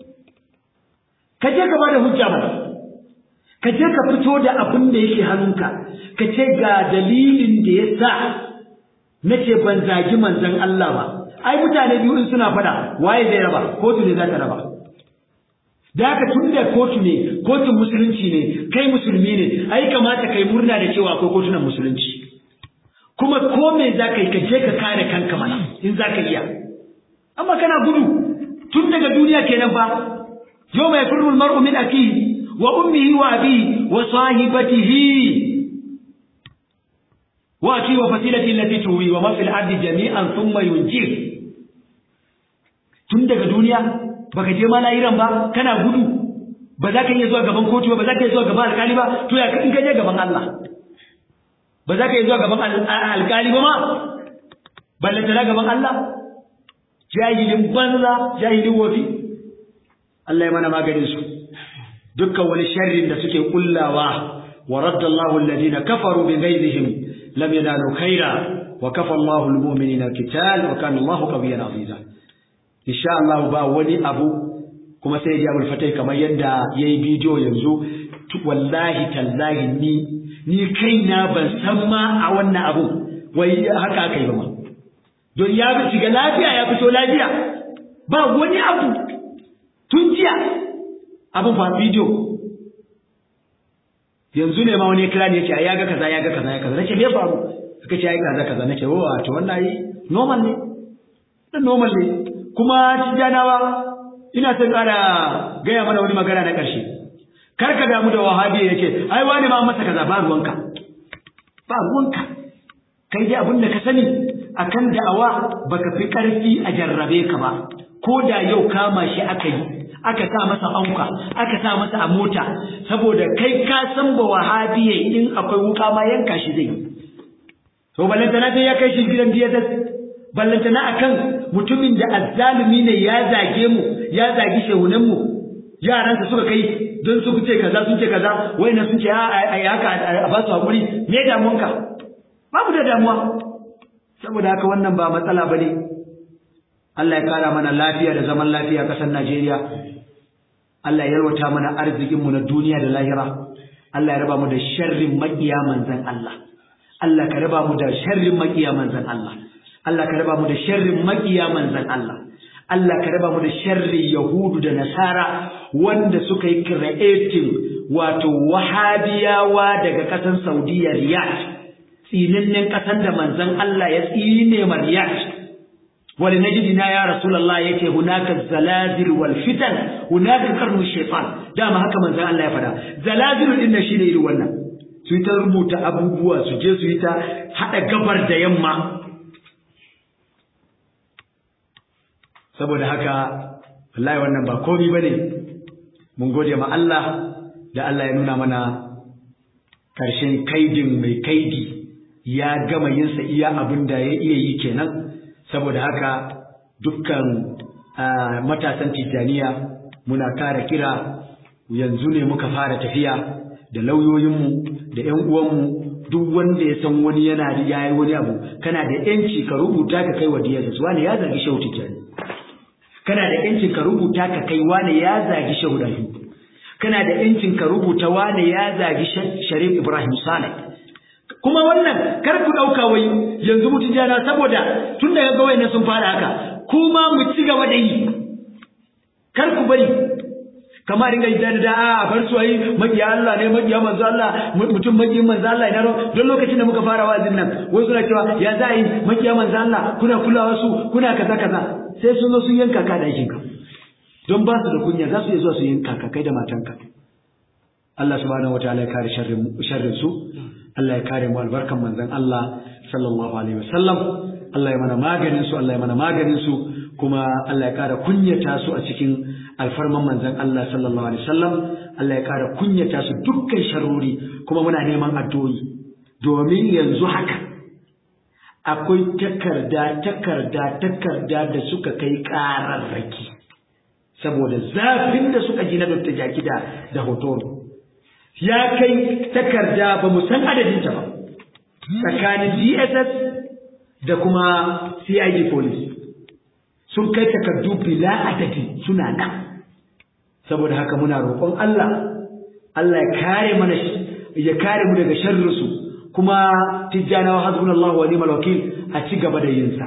ka je ka bada hujja mana ka je ka fito da abin da yake hannunka ka ce ga dalilin da ya sa na ce ban zagi manzon Allah ba ai mutane biyu in suna fada waye zai raba kotu ne za ta raba da haka tun da kotu ne kotun musulunci ne kai musulmi ne ai kamata kai murna da cewa akwai kotunan musulunci kuma ko me za ka yi ka je ka kare kanka mana in za ka iya amma kana gudu tun daga duniya kenan fa yau mai firul mar'u min akihi wa ummihi wa abihi wa sahibatihi wa aki wa fasilati allati tuwi wa ma fil ardi jami'an thumma yunjir tun daga duniya baka je ma lahiran ba kana gudu ba za ka iya zuwa gaban kotu ba ba za ka iya zuwa gaban alkali ba to ya in ka je gaban Allah ba za ka iya zuwa gaban alkali ba ma ballantana gaban Allah jahilin banza jahilin wofi Allah ya mana maganin su dukkan wani sharrin da suke kullawa wa raddallahu alladhina kafaru bi ghaizihim lam yanalu khaira wa kafa Allahu almu'minina alqital wa kana Allahu qawiyyan aziza insha Allah ba wani abu kuma sai ya fatai kamar yadda yayi bidiyo yanzu wallahi tallahi ni ni kaina ban san ma a wannan abu wai haka aka yi ba ma don ya shiga lafiya ya fito lafiya ba wani abu tun jiya abin fa bidiyo yanzu ne ma wani kira ne yace ai ya ga kaza ya ga kaza ya kaza nace me faru suka ce ai kaza kaza nace oh to wannan ai normal ne dan normal ne kuma tijanawa ina son kara gaya mana wani magana na ƙarshe kar ka damu da wahabi yace ai wani ma masa kaza ba ruwanka ba ruwanka kai dai abin da ka sani akan da'awa baka fi ƙarfi a jarrabe ka ba ko da yau kama shi aka yi aka sa masa anka aka sa masa a mota saboda kai ka san ba wahabiye in akwai wuka ma yanka shi zai to ballantana sai ya kai shi gidan DSS ballantana akan mutumin da azzalumi ne ya zage mu ya zagi shehunan mu yaransa suka kai don su ce kaza sun ce kaza wayannan sun ce a haka a ba su hakuri me damuwanka babu da damuwa saboda haka wannan ba matsala bane Allah ya kara mana lafiya da zaman lafiya a ƙasar Najeriya Allah ya yalwata mana arzikin mu na duniya da lahira Allah ya raba mu da sharrin maƙiya manzon Allah Allah ka raba mu da sharrin maƙiya manzon Allah Allah ka raba mu da sharrin maƙiya manzon Allah Allah ka raba mu da sharrin Yahudu da Nasara wanda suka yi creating wato wahabiyawa daga ƙasar Saudiya Riyadh tsinannen ƙasar da manzon Allah ya tsine ma Riyadh wani najidina ya Rasulullah yace hunaka zalazil wal fitan hunaka qarnu shaytan dama haka manzon Allah ya faɗa zalazil din nan shine irin wannan su yi ta rubuta abubuwa su je su yi ta haɗa gabar da yamma saboda haka wallahi wannan ba komi bane mun gode ma Allah da Allah ya nuna mana ƙarshen kaidin mai kaidi ya gama yinsa iya abin da ya iya yi kenan saboda haka dukkan matasan tijjaniya muna kara kira yanzu ne muka fara tafiya da lauyoyinmu da 'yan uwanmu duk wanda ya san wani yana da yayi wani abu kana da yanci ka rubuta ka kai wa DSS wani ya zargi shehu tijjani kana da yancin ka rubuta ka kai wani ya zagi shehu dahi kana da yancin ka rubuta wani ya zagi sharif ibrahim saleh kuma wannan kar ku dauka wai yanzu mutun jana saboda tun daga ga wayannan sun fara haka kuma mu ci gaba da yi kar ku bari kamar dinga idan da a bar su ayi makiya Allah ne makiya manzo Allah mutum makiyin manzo Allah ne don lokacin da muka fara wazin nan wai suna cewa ya za yi makiya manzo Allah kuna kulawa su kuna kaza kaza sai sun zo sun yanka ka da ka don ba su da kunya za su iya zuwa su yanka ka kai da matanka Allah subhanahu wataala ya kare sharrin sharrin su Allah ya kare mu albarkan manzon Allah sallallahu alaihi wasallam Allah ya mana maganin su Allah ya mana maganin su kuma Allah ya kara kunyata su a cikin alfarman manzon Allah sallallahu alaihi wasallam Allah ya kara kunyata su dukkan sharori kuma muna neman addu'o'i domin yanzu haka akwai takarda takarda takarda da suka kai ƙararraki saboda zafin da suka ji na Dr. Jakida da hotoro ya kai takarda ba mu san adadinta ba tsakanin DSS da kuma CID police sun kai takardu bila adadi suna nan saboda haka muna roƙon Allah Allah ya kare mana ya kare mu daga sharrinsu kuma tijjanawa hasbunallahu wa ni'mal wakil a ci gaba da yin sa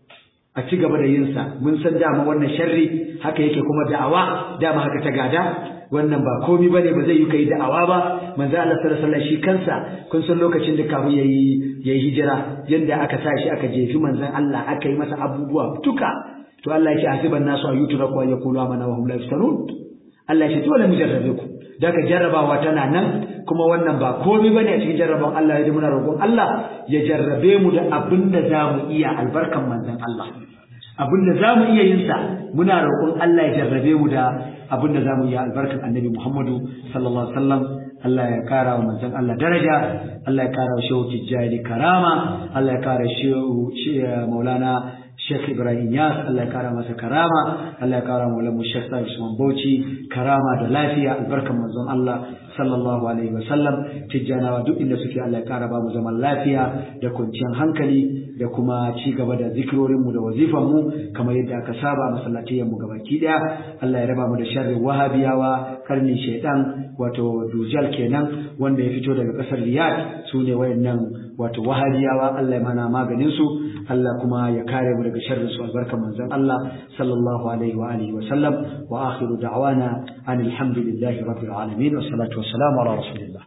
a ci gaba da yin sa mun san dama wannan sharri haka yake kuma da'awa dama haka ta gada wannan ba komi bane ba zai yi kai da'awa ba manzo Allah sallallahu alaihi wasallam shi kansa kun san lokacin da kafin yayi yayi hijira yanda aka sa shi aka jefi manzon Allah aka yi masa abubuwa duka to Allah ya ce hasiban nasu ayyutura ko yaqulu amana wa hum la yaftanun Allah ya ce dole mu jarrabe ku daga jarrabawa tana nan kuma wannan ba komai bane a cikin jarrabawan Allah ya ji muna roƙon Allah ya jarrabe mu da abin da za mu iya albarkan manzon Allah abin da za mu iya yin sa muna roƙon Allah ya jarrabe mu da abin da za mu iya albarkan annabi Muhammadu sallallahu alaihi wasallam Allah ya kara wa manzon Allah daraja Allah ya kara wa shehu Tijjani karama Allah ya kara shehu Maulana Sheikh Ibrahim Yas Allah ya kara masa karama Allah ya kara wa lamu Sheikh Sa'id Usman Bauchi karama da lafiya albarkan manzon Allah sallallahu alaihi wa sallam tijjanawa duk inda suke Allah ya kara babu zaman lafiya da kwanciyar hankali da kuma ci gaba da zikirorin mu da wazifan mu kamar yadda aka saba a masallatiyan mu gabaki daya Allah ya raba mu da sharrin wahabiyawa karnin shaitan wato dujal kenan wanda ya fito daga kasar Riyadh su ne wayannan wato wahabiyawa Allah ya mana maganin su Allah kuma ya kare mu daga sharrin su albarkan manzon Allah sallallahu alaihi wa alihi wa sallam wa akhiru da'wana anil hamdulillahi rabbil alamin wa salatu wassalamu ala rasulillah